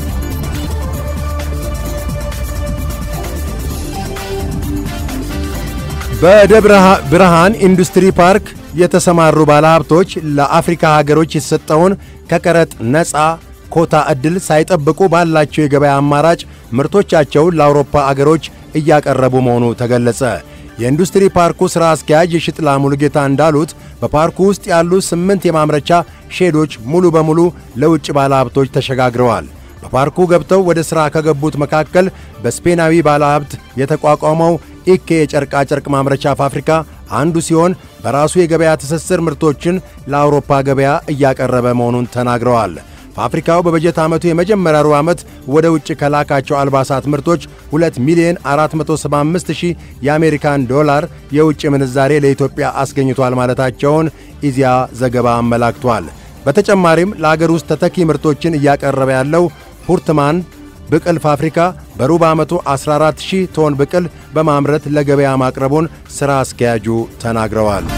በደብረ ብርሃን ኢንዱስትሪ ፓርክ የተሰማሩ ባለሀብቶች ለአፍሪካ ሀገሮች የተሰጠውን ከቀረጥ ነፃ ኮታ ዕድል ሳይጠብቁ ባላቸው የገበያ አማራጭ ምርቶቻቸውን ለአውሮፓ አገሮች እያቀረቡ መሆኑ ተገለጸ። የኢንዱስትሪ ፓርኩ ሥራ አስኪያጅ የሽጥላ ሙሉጌታ እንዳሉት በፓርኩ ውስጥ ያሉ ስምንት የማምረቻ ሼዶች ሙሉ በሙሉ ለውጭ ባለሀብቶች ተሸጋግረዋል። በፓርኩ ገብተው ወደ ሥራ ከገቡት መካከል በስፔናዊ ባለሀብት የተቋቋመው ኢኬ የጨርቃጨርቅ ማምረቻ ፋብሪካ አንዱ ሲሆን በራሱ የገበያ ትስስር ምርቶችን ለአውሮፓ ገበያ እያቀረበ መሆኑን ተናግረዋል። ፋብሪካው በበጀት ዓመቱ የመጀመሪያ ሩብ ዓመት ወደ ውጭ ከላካቸው አልባሳት ምርቶች 2 ሚሊዮን 475 ሺህ የአሜሪካን ዶላር የውጭ ምንዛሬ ለኢትዮጵያ አስገኝቷል ማለታቸውን ኢዚያ ዘገባ አመላክቷል። በተጨማሪም ለአገር ውስጥ ተተኪ ምርቶችን እያቀረበ ያለው ፑርትማን ብቅል ፋብሪካ በሩብ ዓመቱ 14 ሺህ ቶን ብቅል በማምረት ለገበያ ማቅረቡን ሥራ አስኪያጁ ተናግረዋል።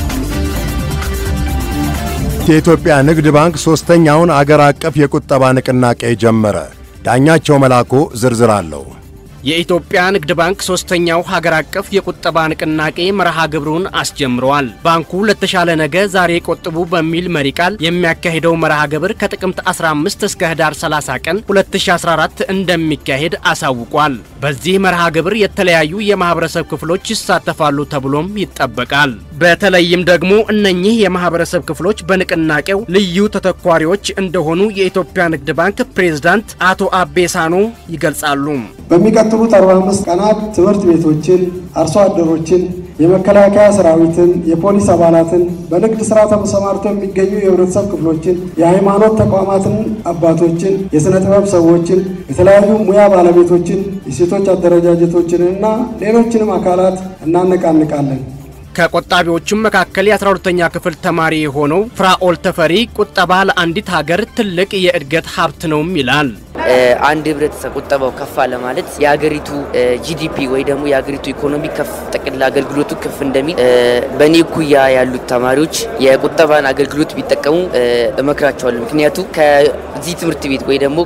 የኢትዮጵያ ንግድ ባንክ ሦስተኛውን አገር አቀፍ የቁጠባ ንቅናቄ ጀመረ። ዳኛቸው መላኩ ዝርዝር አለው። የኢትዮጵያ ንግድ ባንክ ሶስተኛው ሀገር አቀፍ የቁጠባ ንቅናቄ መርሃ ግብሩን አስጀምረዋል። ባንኩ ለተሻለ ነገ ዛሬ ቆጥቡ በሚል መሪ ቃል የሚያካሂደው መርሃ ግብር ከጥቅምት 15 እስከ ህዳር 30 ቀን 2014 እንደሚካሄድ አሳውቋል። በዚህ መርሃ ግብር የተለያዩ የማህበረሰብ ክፍሎች ይሳተፋሉ ተብሎም ይጠበቃል። በተለይም ደግሞ እነኚህ የማህበረሰብ ክፍሎች በንቅናቄው ልዩ ተተኳሪዎች እንደሆኑ የኢትዮጵያ ንግድ ባንክ ፕሬዝዳንት አቶ አቤሳኖ ይገልጻሉ። በሚቀጥሉት 45 ቀናት ትምህርት ቤቶችን፣ አርሶ አደሮችን፣ የመከላከያ ሰራዊትን፣ የፖሊስ አባላትን፣ በንግድ ስራ ተሰማርተው የሚገኙ የህብረተሰብ ክፍሎችን፣ የሃይማኖት ተቋማትን አባቶችን፣ የሥነ ጥበብ ሰዎችን፣ የተለያዩ ሙያ ባለቤቶችን፣ የሴቶች አደረጃጀቶችንና ሌሎችንም አካላት እናነቃንቃለን። ከቆጣቢዎቹም መካከል የ12ተኛ ክፍል ተማሪ የሆነው ፍራኦል ተፈሪ ቁጠባ ለአንዲት ሀገር ትልቅ የእድገት ሀብት ነውም ይላል። አንድ ህብረተሰብ ቁጠባው ከፍ አለ ማለት የሀገሪቱ ጂዲፒ ወይ ደግሞ የሀገሪቱ ኢኮኖሚ ከፍ ጠቅላላ አገልግሎቱ ከፍ እንደሚል በእኔ እኩያ ያሉት ተማሪዎች የቁጠባን አገልግሎት ቢጠቀሙ እመክራቸዋለሁ። ምክንያቱ ከዚህ ትምህርት ቤት ወይ ደግሞ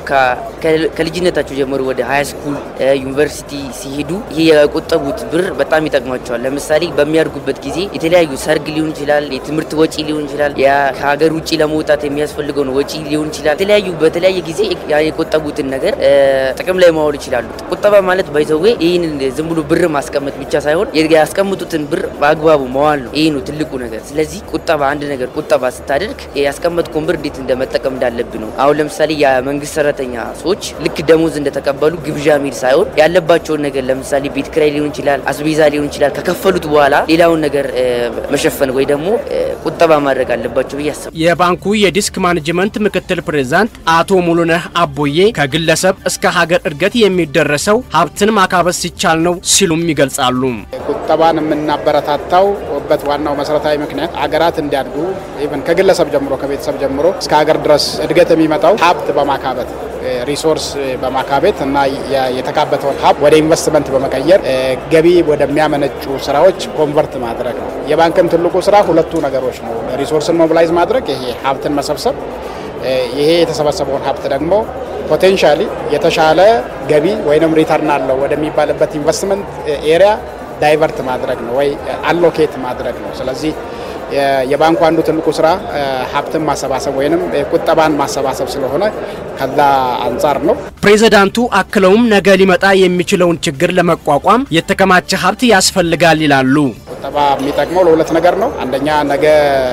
ከልጅነታቸው ጀምሮ ወደ ሀይ ስኩል ዩኒቨርሲቲ ሲሄዱ ይህ የቆጠቡት ብር በጣም ይጠቅማቸዋል። ለምሳሌ በሚያድጉበት ጊዜ የተለያዩ ሰርግ ሊሆን ይችላል፣ የትምህርት ወጪ ሊሆን ይችላል፣ ከሀገር ውጭ ለመውጣት የሚያስፈልገውን ወጪ ሊሆን ይችላል። የተለያዩ በተለያየ ጊዜ የቆጠቡትን ነገር ጥቅም ላይ ማዋል ይችላሉ። ቁጠባ ማለት ባይዘዌ ይህን ዝም ብሎ ብር ማስቀመጥ ብቻ ሳይሆን ያስቀምጡትን ብር በአግባቡ መዋል ነው። ይህ ነው ትልቁ ነገር። ስለዚህ ቁጠባ አንድ ነገር ቁጠባ ስታደርግ ያስቀመጥከውን ብር እንዴት እንደመጠቀም እንዳለብህ ነው። አሁን ለምሳሌ የመንግስት ሰራተኛ ሰዎች ልክ ደሞዝ እንደተቀበሉ ግብዣ ሚል ሳይሆን ያለባቸውን ነገር ለምሳሌ ቤት ኪራይ ሊሆን ይችላል፣ አስቤዛ ሊሆን ይችላል። ከከፈሉት በኋላ ሌላውን ነገር መሸፈን ወይ ደግሞ ቁጠባ ማድረግ አለባቸው ብዬ አስባለሁ። የባንኩ የዲስክ ማኔጅመንት ምክትል ፕሬዝዳንት አቶ ሙሉነህ አቦዬ ከግለሰብ እስከ ሀገር እድገት የሚደረሰው ሀብትን ማካበስ ሲቻል ነው ሲሉም ይገልጻሉ። ቁጠባን የምናበረታታው በት ዋናው መሰረታዊ ምክንያት አገራት እንዲያድጉ ኢቨን ከግለሰብ ጀምሮ ከቤተሰብ ጀምሮ እስከ ሀገር ድረስ እድገት የሚመጣው ሀብት በማካበት ሪሶርስ በማካበት እና የተካበተውን ሀብት ወደ ኢንቨስትመንት በመቀየር ገቢ ወደሚያመነጩ ስራዎች ኮንቨርት ማድረግ ነው። የባንክም ትልቁ ስራ ሁለቱ ነገሮች ነው። ሪሶርስን ሞቢላይዝ ማድረግ፣ ይሄ ሀብትን መሰብሰብ፣ ይሄ የተሰበሰበውን ሀብት ደግሞ ፖቴንሻሊ የተሻለ ገቢ ወይም ሪተርን አለው ወደሚባልበት ኢንቨስትመንት ኤሪያ ዳይቨርት ማድረግ ነው ወይ አሎኬት ማድረግ ነው። ስለዚህ የባንኩ አንዱ ትልቁ ስራ ሀብትን ማሰባሰብ ወይም ቁጠባን ማሰባሰብ ስለሆነ ከዛ አንጻር ነው። ፕሬዝዳንቱ አክለውም ነገ ሊመጣ የሚችለውን ችግር ለመቋቋም የተከማቸ ሀብት ያስፈልጋል ይላሉ። ቁጠባ የሚጠቅመው ለሁለት ነገር ነው። አንደኛ ነገ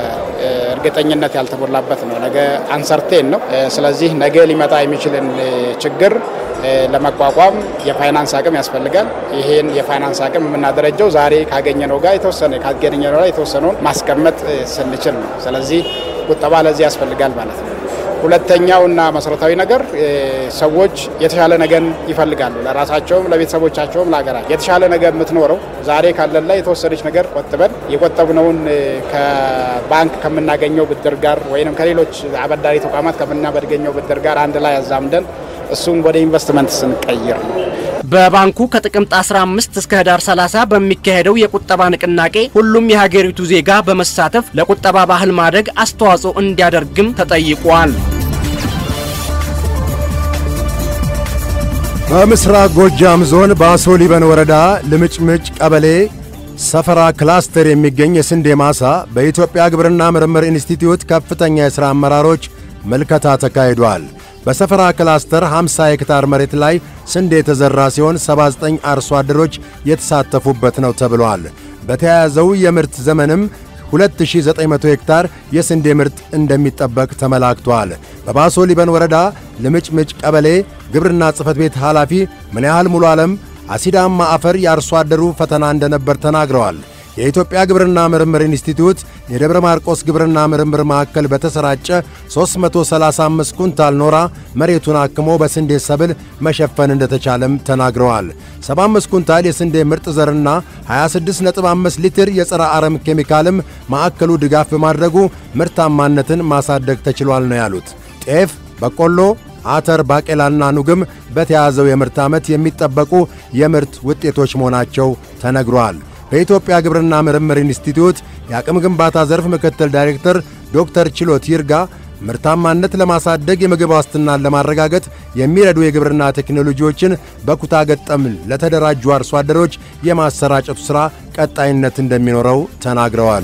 እርግጠኝነት ያልተሞላበት ነው። ነገ አንሰርቴን ነው። ስለዚህ ነገ ሊመጣ የሚችልን ችግር ለመቋቋም የፋይናንስ አቅም ያስፈልጋል። ይሄን የፋይናንስ አቅም የምናደረጀው ዛሬ ካገኘነው ጋር የተወሰነ ካገኘነው ጋር የተወሰነውን ማስቀመጥ ስንችል ነው። ስለዚህ ቁጠባ ለዚህ ያስፈልጋል ማለት ነው። ሁለተኛውና መሰረታዊ ነገር ሰዎች የተሻለ ነገን ይፈልጋሉ። ለራሳቸውም፣ ለቤተሰቦቻቸውም፣ ለሀገራቸው የተሻለ ነገር የምትኖረው ዛሬ ካለን ላይ የተወሰነች ነገር ቆጥበን የቆጠብነውን ከባንክ ከምናገኘው ብድር ጋር ወይም ከሌሎች አበዳሪ ተቋማት ከምናበድገኘው ብድር ጋር አንድ ላይ አዛምደን እሱም ወደ ኢንቨስትመንት ስንቀይር ነው። በባንኩ ከጥቅምት 15 እስከ ህዳር 30 በሚካሄደው የቁጠባ ንቅናቄ ሁሉም የሀገሪቱ ዜጋ በመሳተፍ ለቁጠባ ባህል ማደግ አስተዋጽኦ እንዲያደርግም ተጠይቋል። በምስራቅ ጎጃም ዞን በአሶ ሊበን ወረዳ ልምጭምጭ ቀበሌ ሰፈራ ክላስተር የሚገኝ የስንዴ ማሳ በኢትዮጵያ ግብርና ምርምር ኢንስቲትዩት ከፍተኛ የሥራ አመራሮች ምልከታ ተካሂዷል። በሰፈራ ክላስተር 50 ሄክታር መሬት ላይ ስንዴ የተዘራ ሲሆን 79 አርሶ አደሮች የተሳተፉበት ነው ተብሏል። በተያያዘው የምርት ዘመንም 2900 ሄክታር የስንዴ ምርት እንደሚጠበቅ ተመላክቷል። በባሶ ሊበን ወረዳ ልምጭምጭ ቀበሌ ግብርና ጽሕፈት ቤት ኃላፊ ምን ያህል ሙሉ ዓለም አሲዳማ አፈር የአርሶ አደሩ ፈተና እንደነበር ተናግረዋል። የኢትዮጵያ ግብርና ምርምር ኢንስቲትዩት የደብረ ማርቆስ ግብርና ምርምር ማዕከል በተሰራጨ 335 ኩንታል ኖራ መሬቱን አክሞ በስንዴ ሰብል መሸፈን እንደተቻለም ተናግረዋል። 75 ኩንታል የስንዴ ምርጥ ዘርና 26.5 ሊትር የጸረ አረም ኬሚካልም ማዕከሉ ድጋፍ በማድረጉ ምርታማነትን ማሳደግ ተችሏል ነው ያሉት። ጤፍ፣ በቆሎ አተር፣ ባቄላና ኑግም በተያዘው የምርት ዓመት የሚጠበቁ የምርት ውጤቶች መሆናቸው ተነግሯል። በኢትዮጵያ ግብርና ምርምር ኢንስቲትዩት የአቅም ግንባታ ዘርፍ ምክትል ዳይሬክተር ዶክተር ችሎት ይርጋ ምርታማነት ለማሳደግ የምግብ ዋስትናን ለማረጋገጥ የሚረዱ የግብርና ቴክኖሎጂዎችን በኩታ ገጠም ለተደራጁ አርሶ አደሮች የማሰራጨቱ ሥራ ቀጣይነት እንደሚኖረው ተናግረዋል።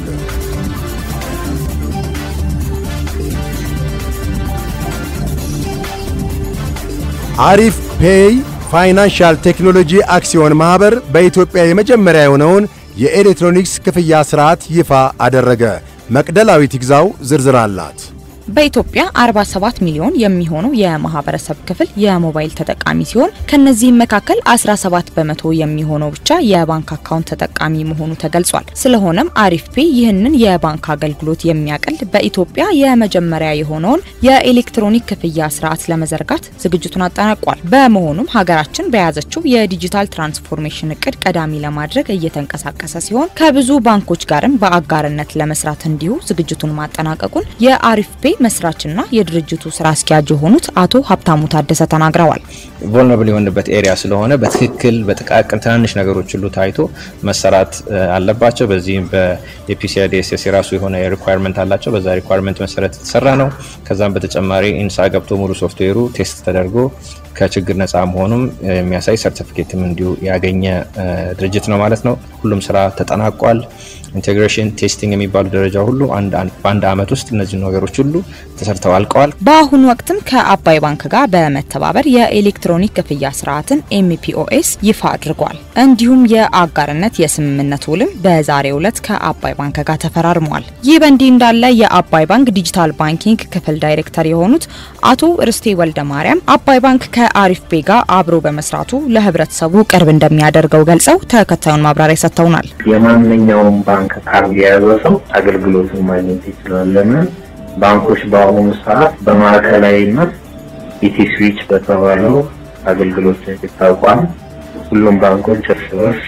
አሪፍ ፔይ ፋይናንሻል ቴክኖሎጂ አክሲዮን ማኅበር በኢትዮጵያ የመጀመሪያ የሆነውን የኤሌክትሮኒክስ ክፍያ ሥርዓት ይፋ አደረገ። መቅደላዊት ይግዛው ዝርዝር አላት። በኢትዮጵያ 47 ሚሊዮን የሚሆኑ የማህበረሰብ ክፍል የሞባይል ተጠቃሚ ሲሆን ከነዚህም መካከል 17 በመቶ የሚሆነው ብቻ የባንክ አካውንት ተጠቃሚ መሆኑ ተገልጿል። ስለሆነም አሪፍ ፔ ይህንን የባንክ አገልግሎት የሚያቀል በኢትዮጵያ የመጀመሪያ የሆነውን የኤሌክትሮኒክ ክፍያ ስርዓት ለመዘርጋት ዝግጅቱን አጠናቋል። በመሆኑም ሀገራችን በያዘችው የዲጂታል ትራንስፎርሜሽን እቅድ ቀዳሚ ለማድረግ እየተንቀሳቀሰ ሲሆን ከብዙ ባንኮች ጋርም በአጋርነት ለመስራት እንዲሁ ዝግጅቱን ማጠናቀቁን የአሪፍ ፔ መስራችና የድርጅቱ ስራ አስኪያጅ የሆኑት አቶ ሀብታሙ ታደሰ ተናግረዋል። ቮልነብል የሆንበት ኤሪያ ስለሆነ በትክክል በጥቃቅን ትናንሽ ነገሮች ሁሉ ታይቶ መሰራት አለባቸው። በዚህም በኤፒሲአይዲኤስኤስ የራሱ የሆነ ሪኳርመንት አላቸው። በዛ ሪኳርመንት መሰረት የተሰራ ነው። ከዛም በተጨማሪ ኢንሳ ገብቶ ሙሉ ሶፍትዌሩ ቴስት ተደርጎ ከችግር ነፃ መሆኑም የሚያሳይ ሰርቲፊኬትም እንዲሁ ያገኘ ድርጅት ነው ማለት ነው። ሁሉም ስራ ተጠናቋል። ኢንቴግሬሽን ቴስቲንግ የሚባሉ ደረጃ ሁሉ በአንድ አመት ውስጥ እነዚህ ነገሮች ሁሉ ተሰርተው አልቀዋል። በአሁኑ ወቅትም ከአባይ ባንክ ጋር በመተባበር የኤሌክትሮኒክ ክፍያ ስርዓትን ኤምፒኦኤስ ይፋ አድርጓል። እንዲሁም የአጋርነት የስምምነት ውልም በዛሬው ዕለት ከአባይ ባንክ ጋር ተፈራርሟል። ይህ በእንዲህ እንዳለ የአባይ ባንክ ዲጂታል ባንኪንግ ክፍል ዳይሬክተር የሆኑት አቶ ርስቴ ወልደ ማርያም አባይ ባንክ ከአሪፍ ቤ ጋር አብሮ በመስራቱ ለህብረተሰቡ ቅርብ እንደሚያደርገው ገልጸው ተከታዩን ማብራሪያ ሰጥተውናል። የማንኛውም ባንክ ካርድ የያዘ ሰው አገልግሎቱን ማግኘት ይችላል። ለምን ባንኮች በአሁኑ ሰዓት በማዕከላዊነት ኢቲ ስዊች በተባለው አገልግሎት ይታወቋል። ሁሉም ባንኮች እርስ በርስ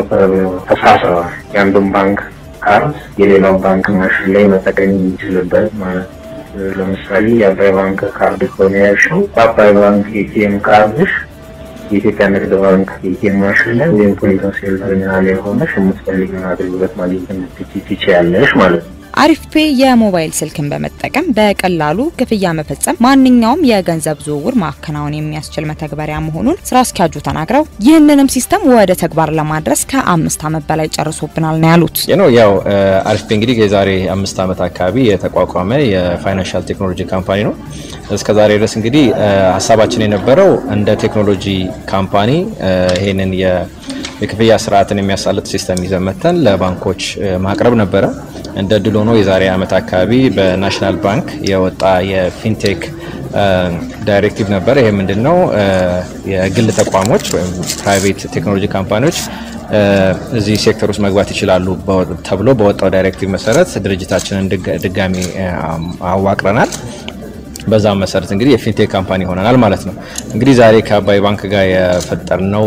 ተሳስረዋል። የአንዱን ባንክ ካርድ የሌላው ባንክ ማሽን ላይ መጠቀም የሚችልበት ማለት ነው። ለምሳሌ የአባይ ባንክ ካርድ ከሆነ ያልሽው በአባይ ባንክ ኤቲኤም ካርድሽ የኢትዮጵያ ንግድ ባንክ ኤቲኤም ማሽን ላይ ወይም ፖይንት ኦፍ ሴል ተርሚናል ላይ ሆነሽ የምትፈልጊውን አገልግሎት ማግኘት እንድትችይ ትችያለሽ ማለት ነው። አሪፍ ፔ የሞባይል ስልክን በመጠቀም በቀላሉ ክፍያ መፈጸም፣ ማንኛውም የገንዘብ ዝውውር ማከናወን የሚያስችል መተግበሪያ መሆኑን ስራ አስኪያጁ ተናግረው ይህንንም ሲስተም ወደ ተግባር ለማድረስ ከአምስት ዓመት በላይ ጨርሶብናል ነው ያሉት። ነው ያው አሪፍ ፔ እንግዲህ የዛሬ አምስት ዓመት አካባቢ የተቋቋመ የፋይናንሻል ቴክኖሎጂ ካምፓኒ ነው። እስከ ዛሬ ድረስ እንግዲህ ሀሳባችን የነበረው እንደ ቴክኖሎጂ ካምፓኒ ይህንን የክፍያ ስርዓትን የሚያሳልጥ ሲስተም ይዘን መተን ለባንኮች ማቅረብ ነበረ። እንደ ድል ሆኖ የዛሬ ዓመት አካባቢ በናሽናል ባንክ የወጣ የፊንቴክ ዳይሬክቲቭ ነበረ። ይሄ ምንድን ነው? የግል ተቋሞች ወይም ፕራይቬት ቴክኖሎጂ ካምፓኒዎች እዚህ ሴክተር ውስጥ መግባት ይችላሉ ተብሎ በወጣው ዳይሬክቲቭ መሰረት ድርጅታችንን ድጋሚ አዋቅረናል። በዛም መሰረት እንግዲህ የፊንቴክ ካምፓኒ ሆነናል ማለት ነው። እንግዲህ ዛሬ ከአባይ ባንክ ጋር የፈጠርነው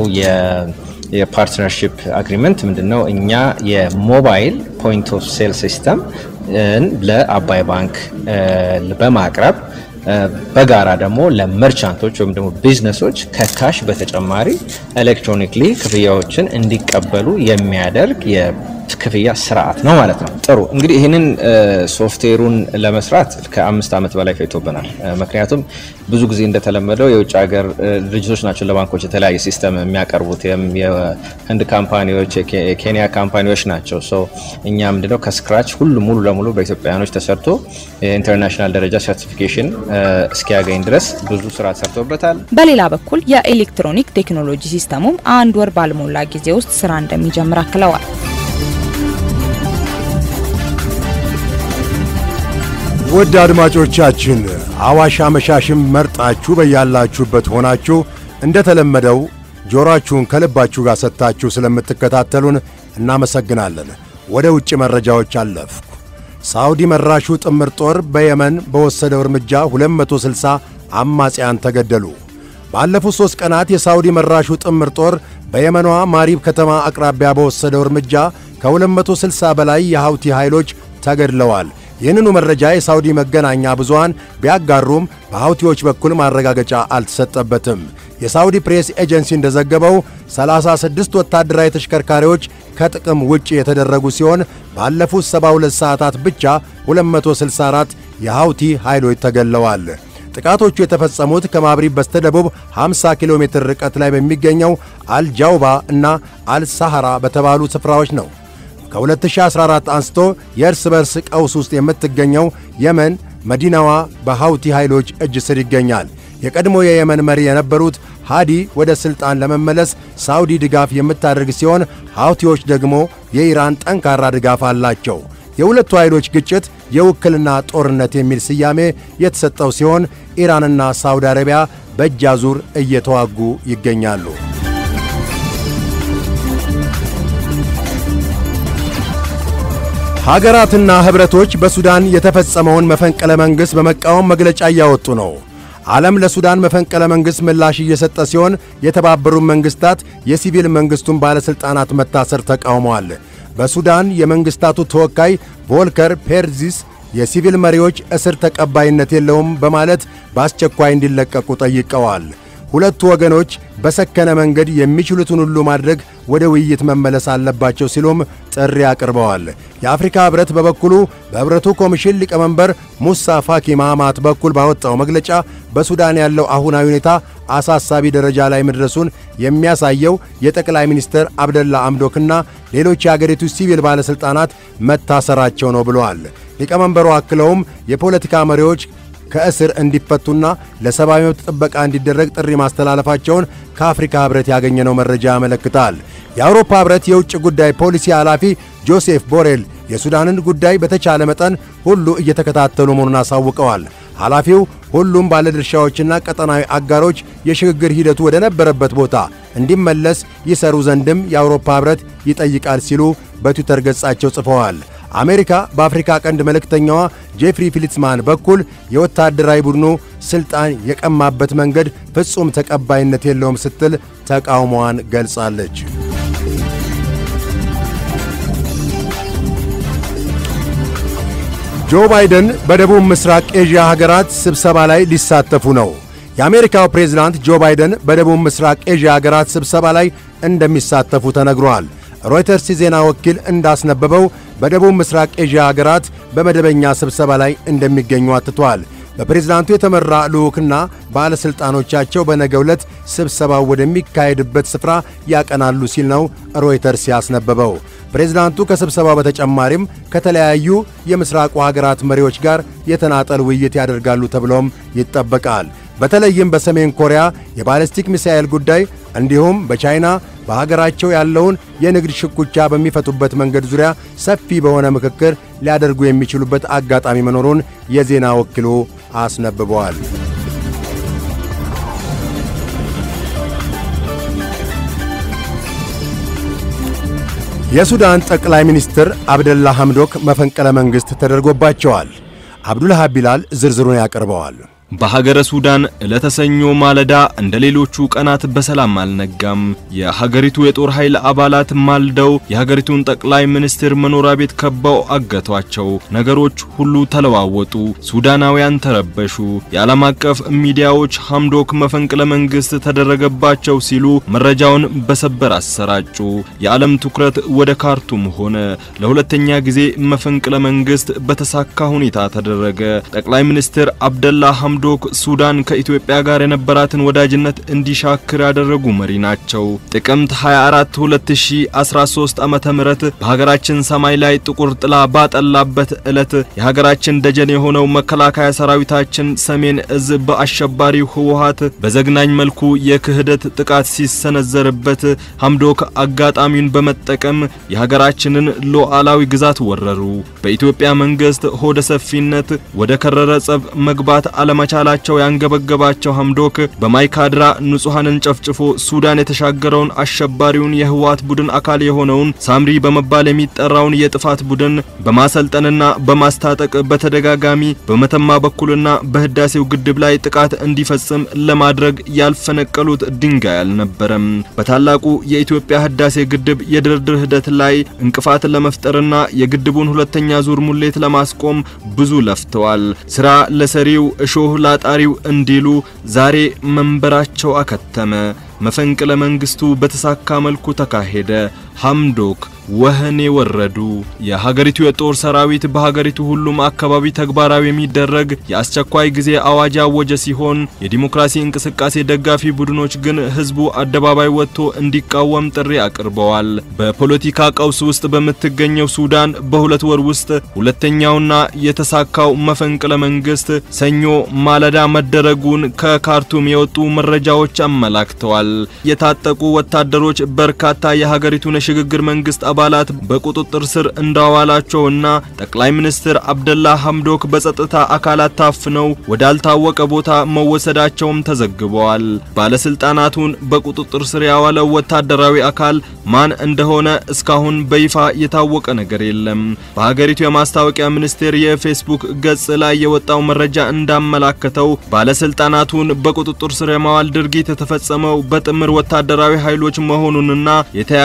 የፓርትነርሺፕ አግሪመንት ምንድን ነው? እኛ የሞባይል ፖይንት ኦፍ ሴል ሲስተም ለአባይ ባንክ በማቅረብ በጋራ ደግሞ ለመርቻንቶች ወይም ደግሞ ቢዝነሶች ከካሽ በተጨማሪ ኤሌክትሮኒክሊ ክፍያዎችን እንዲቀበሉ የሚያደርግ የክፍያ ስርዓት ነው ማለት ነው። ጥሩ እንግዲህ ይህንን ሶፍትዌሩን ለመስራት ከአምስት ዓመት በላይ ፈጅቶብናል። ምክንያቱም ብዙ ጊዜ እንደተለመደው የውጭ ሀገር ድርጅቶች ናቸው ለባንኮች የተለያየ ሲስተም የሚያቀርቡት። የህንድ ካምፓኒዎች፣ የኬንያ ካምፓኒዎች ናቸው። እኛ ምንድነው ከስክራች ሁሉ ሙሉ ለሙሉ በኢትዮጵያውያኖች ተሰርቶ የኢንተርናሽናል ደረጃ ሰርቲፊኬሽን እስኪያገኝ ድረስ ብዙ ስራ ተሰርቶበታል። በሌላ በኩል የኤሌክትሮኒክ ቴክኖሎጂ ሲስተሙም አንድ ወር ባልሞላ ጊዜ ውስጥ ስራ እንደሚጀምር አክለዋል። ውድ አድማጮቻችን አዋሽ አመሻሽም መርጣችሁ በያላችሁበት ሆናችሁ እንደተለመደው ጆሮአችሁን ከልባችሁ ጋር ሰጥታችሁ ስለምትከታተሉን እናመሰግናለን። ወደ ውጭ መረጃዎች አለፍኩ። ሳዑዲ መራሹ ጥምር ጦር በየመን በወሰደው እርምጃ 260 አማጽያን ተገደሉ። ባለፉት ሦስት ቀናት የሳዑዲ መራሹ ጥምር ጦር በየመኗ ማሪብ ከተማ አቅራቢያ በወሰደው እርምጃ ከ260 በላይ የሐውቲ ኃይሎች ተገድለዋል። ይህንኑ መረጃ የሳውዲ መገናኛ ብዙሃን ቢያጋሩም በሐውቲዎች በኩል ማረጋገጫ አልተሰጠበትም። የሳውዲ ፕሬስ ኤጀንሲ እንደዘገበው 36 ወታደራዊ ተሽከርካሪዎች ከጥቅም ውጭ የተደረጉ ሲሆን ባለፉት 72 ሰዓታት ብቻ 264 የሐውቲ ኃይሎች ተገድለዋል። ጥቃቶቹ የተፈጸሙት ከማብሪብ በስተደቡብ 50 ኪሎ ሜትር ርቀት ላይ በሚገኘው አልጃውባ እና አልሳሐራ በተባሉ ስፍራዎች ነው። ከ2014 አንስቶ የእርስ በርስ ቀውስ ውስጥ የምትገኘው የመን መዲናዋ በሐውቲ ኃይሎች እጅ ስር ይገኛል። የቀድሞ የየመን መሪ የነበሩት ሃዲ ወደ ሥልጣን ለመመለስ ሳውዲ ድጋፍ የምታደርግ ሲሆን ሐውቲዎች ደግሞ የኢራን ጠንካራ ድጋፍ አላቸው። የሁለቱ ኃይሎች ግጭት የውክልና ጦርነት የሚል ስያሜ የተሰጠው ሲሆን ኢራንና ሳውዲ አረቢያ በእጅ አዙር እየተዋጉ ይገኛሉ። ሀገራትና ኅብረቶች በሱዳን የተፈጸመውን መፈንቅለ መንግሥት በመቃወም መግለጫ እያወጡ ነው። ዓለም ለሱዳን መፈንቅለ መንግሥት ምላሽ እየሰጠ ሲሆን የተባበሩት መንግሥታት የሲቪል መንግሥቱን ባለሥልጣናት መታሰር ተቃውመዋል። በሱዳን የመንግሥታቱ ተወካይ ቮልከር ፔርዚስ የሲቪል መሪዎች እስር ተቀባይነት የለውም በማለት በአስቸኳይ እንዲለቀቁ ጠይቀዋል። ሁለቱ ወገኖች በሰከነ መንገድ የሚችሉትን ሁሉ ማድረግ ወደ ውይይት መመለስ አለባቸው ሲሉም ጥሪ አቅርበዋል። የአፍሪካ ኅብረት በበኩሉ በኅብረቱ ኮሚሽን ሊቀመንበር ሙሳ ፋኪ ማማት በኩል ባወጣው መግለጫ በሱዳን ያለው አሁናዊ ሁኔታ አሳሳቢ ደረጃ ላይ መድረሱን የሚያሳየው የጠቅላይ ሚኒስትር አብደላ አምዶክና ሌሎች የአገሪቱ ሲቪል ባለሥልጣናት መታሰራቸው ነው ብለዋል። ሊቀመንበሩ አክለውም የፖለቲካ መሪዎች ከእስር እንዲፈቱና ለሰብአዊ መብት ጥበቃ እንዲደረግ ጥሪ ማስተላለፋቸውን ከአፍሪካ ኅብረት ያገኘነው መረጃ ያመለክታል። የአውሮፓ ኅብረት የውጭ ጉዳይ ፖሊሲ ኃላፊ ጆሴፍ ቦሬል የሱዳንን ጉዳይ በተቻለ መጠን ሁሉ እየተከታተሉ መሆኑን አሳውቀዋል። ኃላፊው ሁሉም ባለድርሻዎችና ቀጠናዊ አጋሮች የሽግግር ሂደቱ ወደ ነበረበት ቦታ እንዲመለስ ይሰሩ ዘንድም የአውሮፓ ኅብረት ይጠይቃል ሲሉ በትዊተር ገጻቸው ጽፈዋል። አሜሪካ በአፍሪካ ቀንድ መልእክተኛዋ ጄፍሪ ፊሊትስማን በኩል የወታደራዊ ቡድኑ ሥልጣን የቀማበት መንገድ ፍጹም ተቀባይነት የለውም ስትል ተቃውሞዋን ገልጻለች። ጆ ባይደን በደቡብ ምስራቅ ኤዥያ ሀገራት ስብሰባ ላይ ሊሳተፉ ነው። የአሜሪካው ፕሬዝዳንት ጆ ባይደን በደቡብ ምስራቅ ኤዥያ ሀገራት ስብሰባ ላይ እንደሚሳተፉ ተነግሯል። ሮይተርስ የዜና ወኪል እንዳስነበበው በደቡብ ምስራቅ ኤዥያ ሀገራት በመደበኛ ስብሰባ ላይ እንደሚገኙ አትቷል። በፕሬዝዳንቱ የተመራ ልዑክና ባለሥልጣኖቻቸው በነገው ዕለት ስብሰባው ወደሚካሄድበት ስፍራ ያቀናሉ ሲል ነው ሮይተርስ ያስነበበው። ፕሬዝዳንቱ ከስብሰባው በተጨማሪም ከተለያዩ የምስራቁ ሀገራት መሪዎች ጋር የተናጠል ውይይት ያደርጋሉ ተብሎም ይጠበቃል። በተለይም በሰሜን ኮሪያ የባለስቲክ ሚሳኤል ጉዳይ እንዲሁም በቻይና በሀገራቸው ያለውን የንግድ ሽኩቻ በሚፈቱበት መንገድ ዙሪያ ሰፊ በሆነ ምክክር ሊያደርጉ የሚችሉበት አጋጣሚ መኖሩን የዜና ወኪሉ አስነብበዋል። የሱዳን ጠቅላይ ሚኒስትር አብደላ ሐምዶክ መፈንቅለ መንግሥት ተደርጎባቸዋል። አብዱልሃብ ቢላል ዝርዝሩን ያቀርበዋል። በሀገረ ሱዳን ዕለተ ሰኞ ማለዳ እንደ ሌሎቹ ቀናት በሰላም አልነጋም። የሀገሪቱ የጦር ኃይል አባላት ማልደው የሀገሪቱን ጠቅላይ ሚኒስትር መኖሪያ ቤት ከበው አገቷቸው። ነገሮች ሁሉ ተለዋወጡ። ሱዳናውያን ተረበሹ። የዓለም አቀፍ ሚዲያዎች ሐምዶክ መፈንቅለ መንግሥት ተደረገባቸው ሲሉ መረጃውን በሰበር አሰራጩ። የዓለም ትኩረት ወደ ካርቱም ሆነ። ለሁለተኛ ጊዜ መፈንቅለ መንግሥት በተሳካ ሁኔታ ተደረገ። ጠቅላይ ሚኒስትር አብደላ ሐምዶክ ሱዳን ከኢትዮጵያ ጋር የነበራትን ወዳጅነት እንዲሻክር ያደረጉ መሪ ናቸው። ጥቅምት 24 2013 ዓመተ ምህረት በሀገራችን ሰማይ ላይ ጥቁር ጥላ ባጠላበት ዕለት የሀገራችን ደጀን የሆነው መከላከያ ሰራዊታችን ሰሜን እዝ በአሸባሪው ህወሓት በዘግናኝ መልኩ የክህደት ጥቃት ሲሰነዘርበት ሐምዶክ አጋጣሚውን በመጠቀም የሀገራችንን ሉዓላዊ ግዛት ወረሩ። በኢትዮጵያ መንግስት ሆደ ሰፊነት ወደ ከረረ ጸብ መግባት አለማ ቻላቸው ያንገበገባቸው ሐምዶክ በማይካድራ ንጹሐንን ጨፍጭፎ ሱዳን የተሻገረውን አሸባሪውን የህወሓት ቡድን አካል የሆነውን ሳምሪ በመባል የሚጠራውን የጥፋት ቡድን በማሰልጠንና በማስታጠቅ በተደጋጋሚ በመተማ በኩልና በህዳሴው ግድብ ላይ ጥቃት እንዲፈጽም ለማድረግ ያልፈነቀሉት ድንጋይ አልነበረም። በታላቁ የኢትዮጵያ ህዳሴ ግድብ የድርድር ሂደት ላይ እንቅፋት ለመፍጠርና የግድቡን ሁለተኛ ዙር ሙሌት ለማስቆም ብዙ ለፍተዋል። ስራ ለሰሪው እሾህ ላጣሪው እንዲሉ ዛሬ መንበራቸው አከተመ። መፈንቅለ መንግስቱ በተሳካ መልኩ ተካሄደ። ሐምዶክ ወህኔ ወረዱ። የሀገሪቱ የጦር ሰራዊት በሀገሪቱ ሁሉም አካባቢ ተግባራዊ የሚደረግ የአስቸኳይ ጊዜ አዋጅ ያወጀ ሲሆን የዲሞክራሲ እንቅስቃሴ ደጋፊ ቡድኖች ግን ህዝቡ አደባባይ ወጥቶ እንዲቃወም ጥሪ አቅርበዋል። በፖለቲካ ቀውስ ውስጥ በምትገኘው ሱዳን በሁለት ወር ውስጥ ሁለተኛውና የተሳካው መፈንቅለ መንግስት ሰኞ ማለዳ መደረጉን ከካርቱም የወጡ መረጃዎች አመላክተዋል። የታጠቁ ወታደሮች በርካታ የሀገሪቱን የሽግግር መንግስት አባላት በቁጥጥር ስር እንዳዋላቸውና ጠቅላይ ሚኒስትር አብደላ ሐምዶክ በጸጥታ አካላት ታፍነው ወዳልታወቀ ቦታ መወሰዳቸውም ተዘግበዋል። ባለስልጣናቱን በቁጥጥር ስር ያዋለው ወታደራዊ አካል ማን እንደሆነ እስካሁን በይፋ የታወቀ ነገር የለም። በሀገሪቱ የማስታወቂያ ሚኒስቴር የፌስቡክ ገጽ ላይ የወጣው መረጃ እንዳመላከተው ባለስልጣናቱን በቁጥጥር ስር የማዋል ድርጊት የተፈጸመው በጥምር ወታደራዊ ኃይሎች መሆኑንና የተያዙ ሰዎች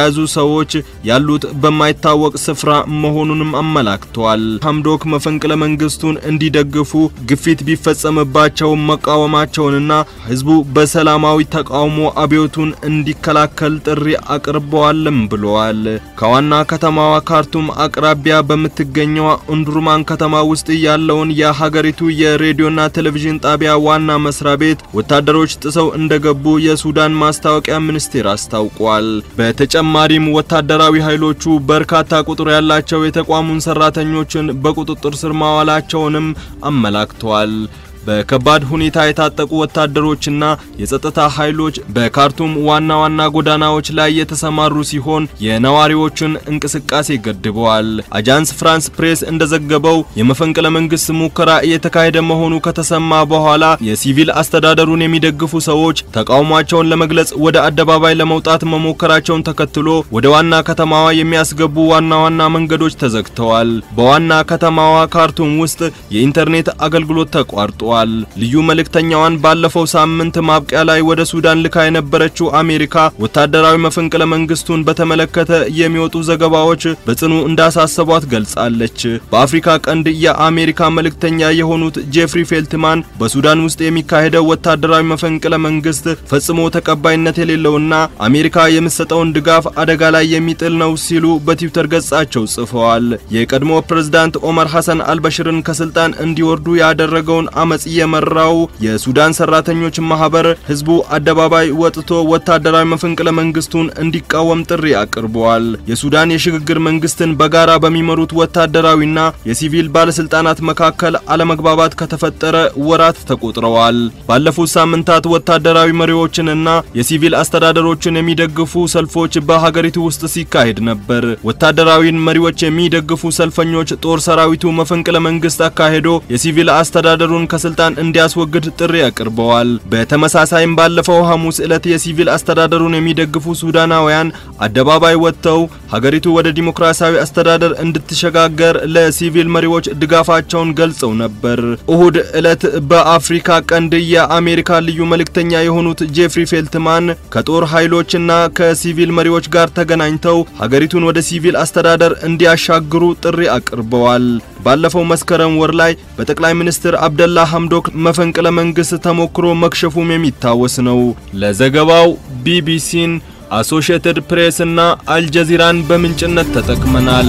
ሰዎች ያሉት በማይታወቅ ስፍራ መሆኑንም አመላክተዋል። ሐምዶክ መፈንቅለ መንግስቱን እንዲደግፉ ግፊት ቢፈጸምባቸው መቃወማቸውንና ህዝቡ በሰላማዊ ተቃውሞ አብዮቱን እንዲከላከል ጥሪ አቅርበዋልም ብለዋል። ከዋና ከተማዋ ካርቱም አቅራቢያ በምትገኘው እንዱርማን ከተማ ውስጥ ያለውን የሀገሪቱ የሬዲዮና ቴሌቪዥን ጣቢያ ዋና መስሪያ ቤት ወታደሮች ጥሰው እንደገቡ የሱዳን ማስታወቂያ ሚኒስቴር አስታውቋል። በተጨማሪም ወታደራዊ ኃይሎቹ በርካታ ቁጥር ያላቸው የተቋሙን ሰራተኞችን በቁጥጥር ስር ማዋላቸውንም አመላክተዋል። በከባድ ሁኔታ የታጠቁ ወታደሮችና የጸጥታ ኃይሎች በካርቱም ዋና ዋና ጎዳናዎች ላይ የተሰማሩ ሲሆን የነዋሪዎችን እንቅስቃሴ ገድበዋል። አጃንስ ፍራንስ ፕሬስ እንደዘገበው የመፈንቅለ መንግስት ሙከራ እየተካሄደ መሆኑ ከተሰማ በኋላ የሲቪል አስተዳደሩን የሚደግፉ ሰዎች ተቃውሟቸውን ለመግለጽ ወደ አደባባይ ለመውጣት መሞከራቸውን ተከትሎ ወደ ዋና ከተማዋ የሚያስገቡ ዋና ዋና መንገዶች ተዘግተዋል። በዋና ከተማዋ ካርቱም ውስጥ የኢንተርኔት አገልግሎት ተቋርጧል። ልዩ መልእክተኛዋን ባለፈው ሳምንት ማብቂያ ላይ ወደ ሱዳን ልካ የነበረችው አሜሪካ ወታደራዊ መፈንቅለ መንግስቱን በተመለከተ የሚወጡ ዘገባዎች በጽኑ እንዳሳሰቧት ገልጻለች። በአፍሪካ ቀንድ የአሜሪካ መልእክተኛ የሆኑት ጄፍሪ ፌልትማን በሱዳን ውስጥ የሚካሄደው ወታደራዊ መፈንቅለ መንግስት ፈጽሞ ተቀባይነት የሌለውና አሜሪካ የምትሰጠውን ድጋፍ አደጋ ላይ የሚጥል ነው ሲሉ በትዊተር ገጻቸው ጽፈዋል። የቀድሞ ፕሬዝዳንት ኦመር ሐሰን አልበሽርን ከስልጣን እንዲወርዱ ያደረገውን አመጽ የመራው የሱዳን ሰራተኞች ማህበር ህዝቡ አደባባይ ወጥቶ ወታደራዊ መፈንቅለ መንግስቱን እንዲቃወም ጥሪ አቅርበዋል። የሱዳን የሽግግር መንግስትን በጋራ በሚመሩት ወታደራዊና የሲቪል ባለስልጣናት መካከል አለመግባባት ከተፈጠረ ወራት ተቆጥረዋል። ባለፉት ሳምንታት ወታደራዊ መሪዎችንና የሲቪል አስተዳደሮችን የሚደግፉ ሰልፎች በሀገሪቱ ውስጥ ሲካሄድ ነበር። ወታደራዊን መሪዎች የሚደግፉ ሰልፈኞች ጦር ሰራዊቱ መፈንቅለ መንግስት አካሄዶ የሲቪል አስተዳደሩን ከስልጣን እንዲያስወግድ ጥሪ አቅርበዋል። በተመሳሳይም ባለፈው ሐሙስ ዕለት የሲቪል አስተዳደሩን የሚደግፉ ሱዳናውያን አደባባይ ወጥተው ሀገሪቱ ወደ ዲሞክራሲያዊ አስተዳደር እንድትሸጋገር ለሲቪል መሪዎች ድጋፋቸውን ገልጸው ነበር። እሁድ ዕለት በአፍሪካ ቀንድ የአሜሪካ ልዩ መልእክተኛ የሆኑት ጄፍሪ ፌልትማን ከጦር ኃይሎችና ከሲቪል መሪዎች ጋር ተገናኝተው ሀገሪቱን ወደ ሲቪል አስተዳደር እንዲያሻግሩ ጥሪ አቅርበዋል። ባለፈው መስከረም ወር ላይ በጠቅላይ ሚኒስትር አብደላ ሐምዶክ መፈንቅለ መንግስት ተሞክሮ መክሸፉም የሚታወስ ነው። ለዘገባው ቢቢሲን፣ አሶሺየትድ ፕሬስ እና አልጀዚራን በምንጭነት ተጠቅመናል።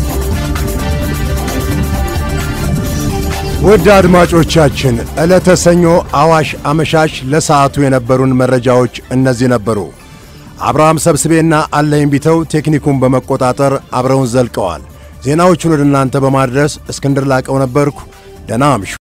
ውድ አድማጮቻችን ዕለተ ሰኞ አዋሽ አመሻሽ ለሰዓቱ የነበሩን መረጃዎች እነዚህ ነበሩ። አብርሃም ሰብስቤና አለኝ ቢተው ቴክኒኩን በመቆጣጠር አብረውን ዘልቀዋል። ዜናዎቹን ወደ እናንተ በማድረስ እስክንድር ላቀው ነበርኩ። ደህና አምሹ።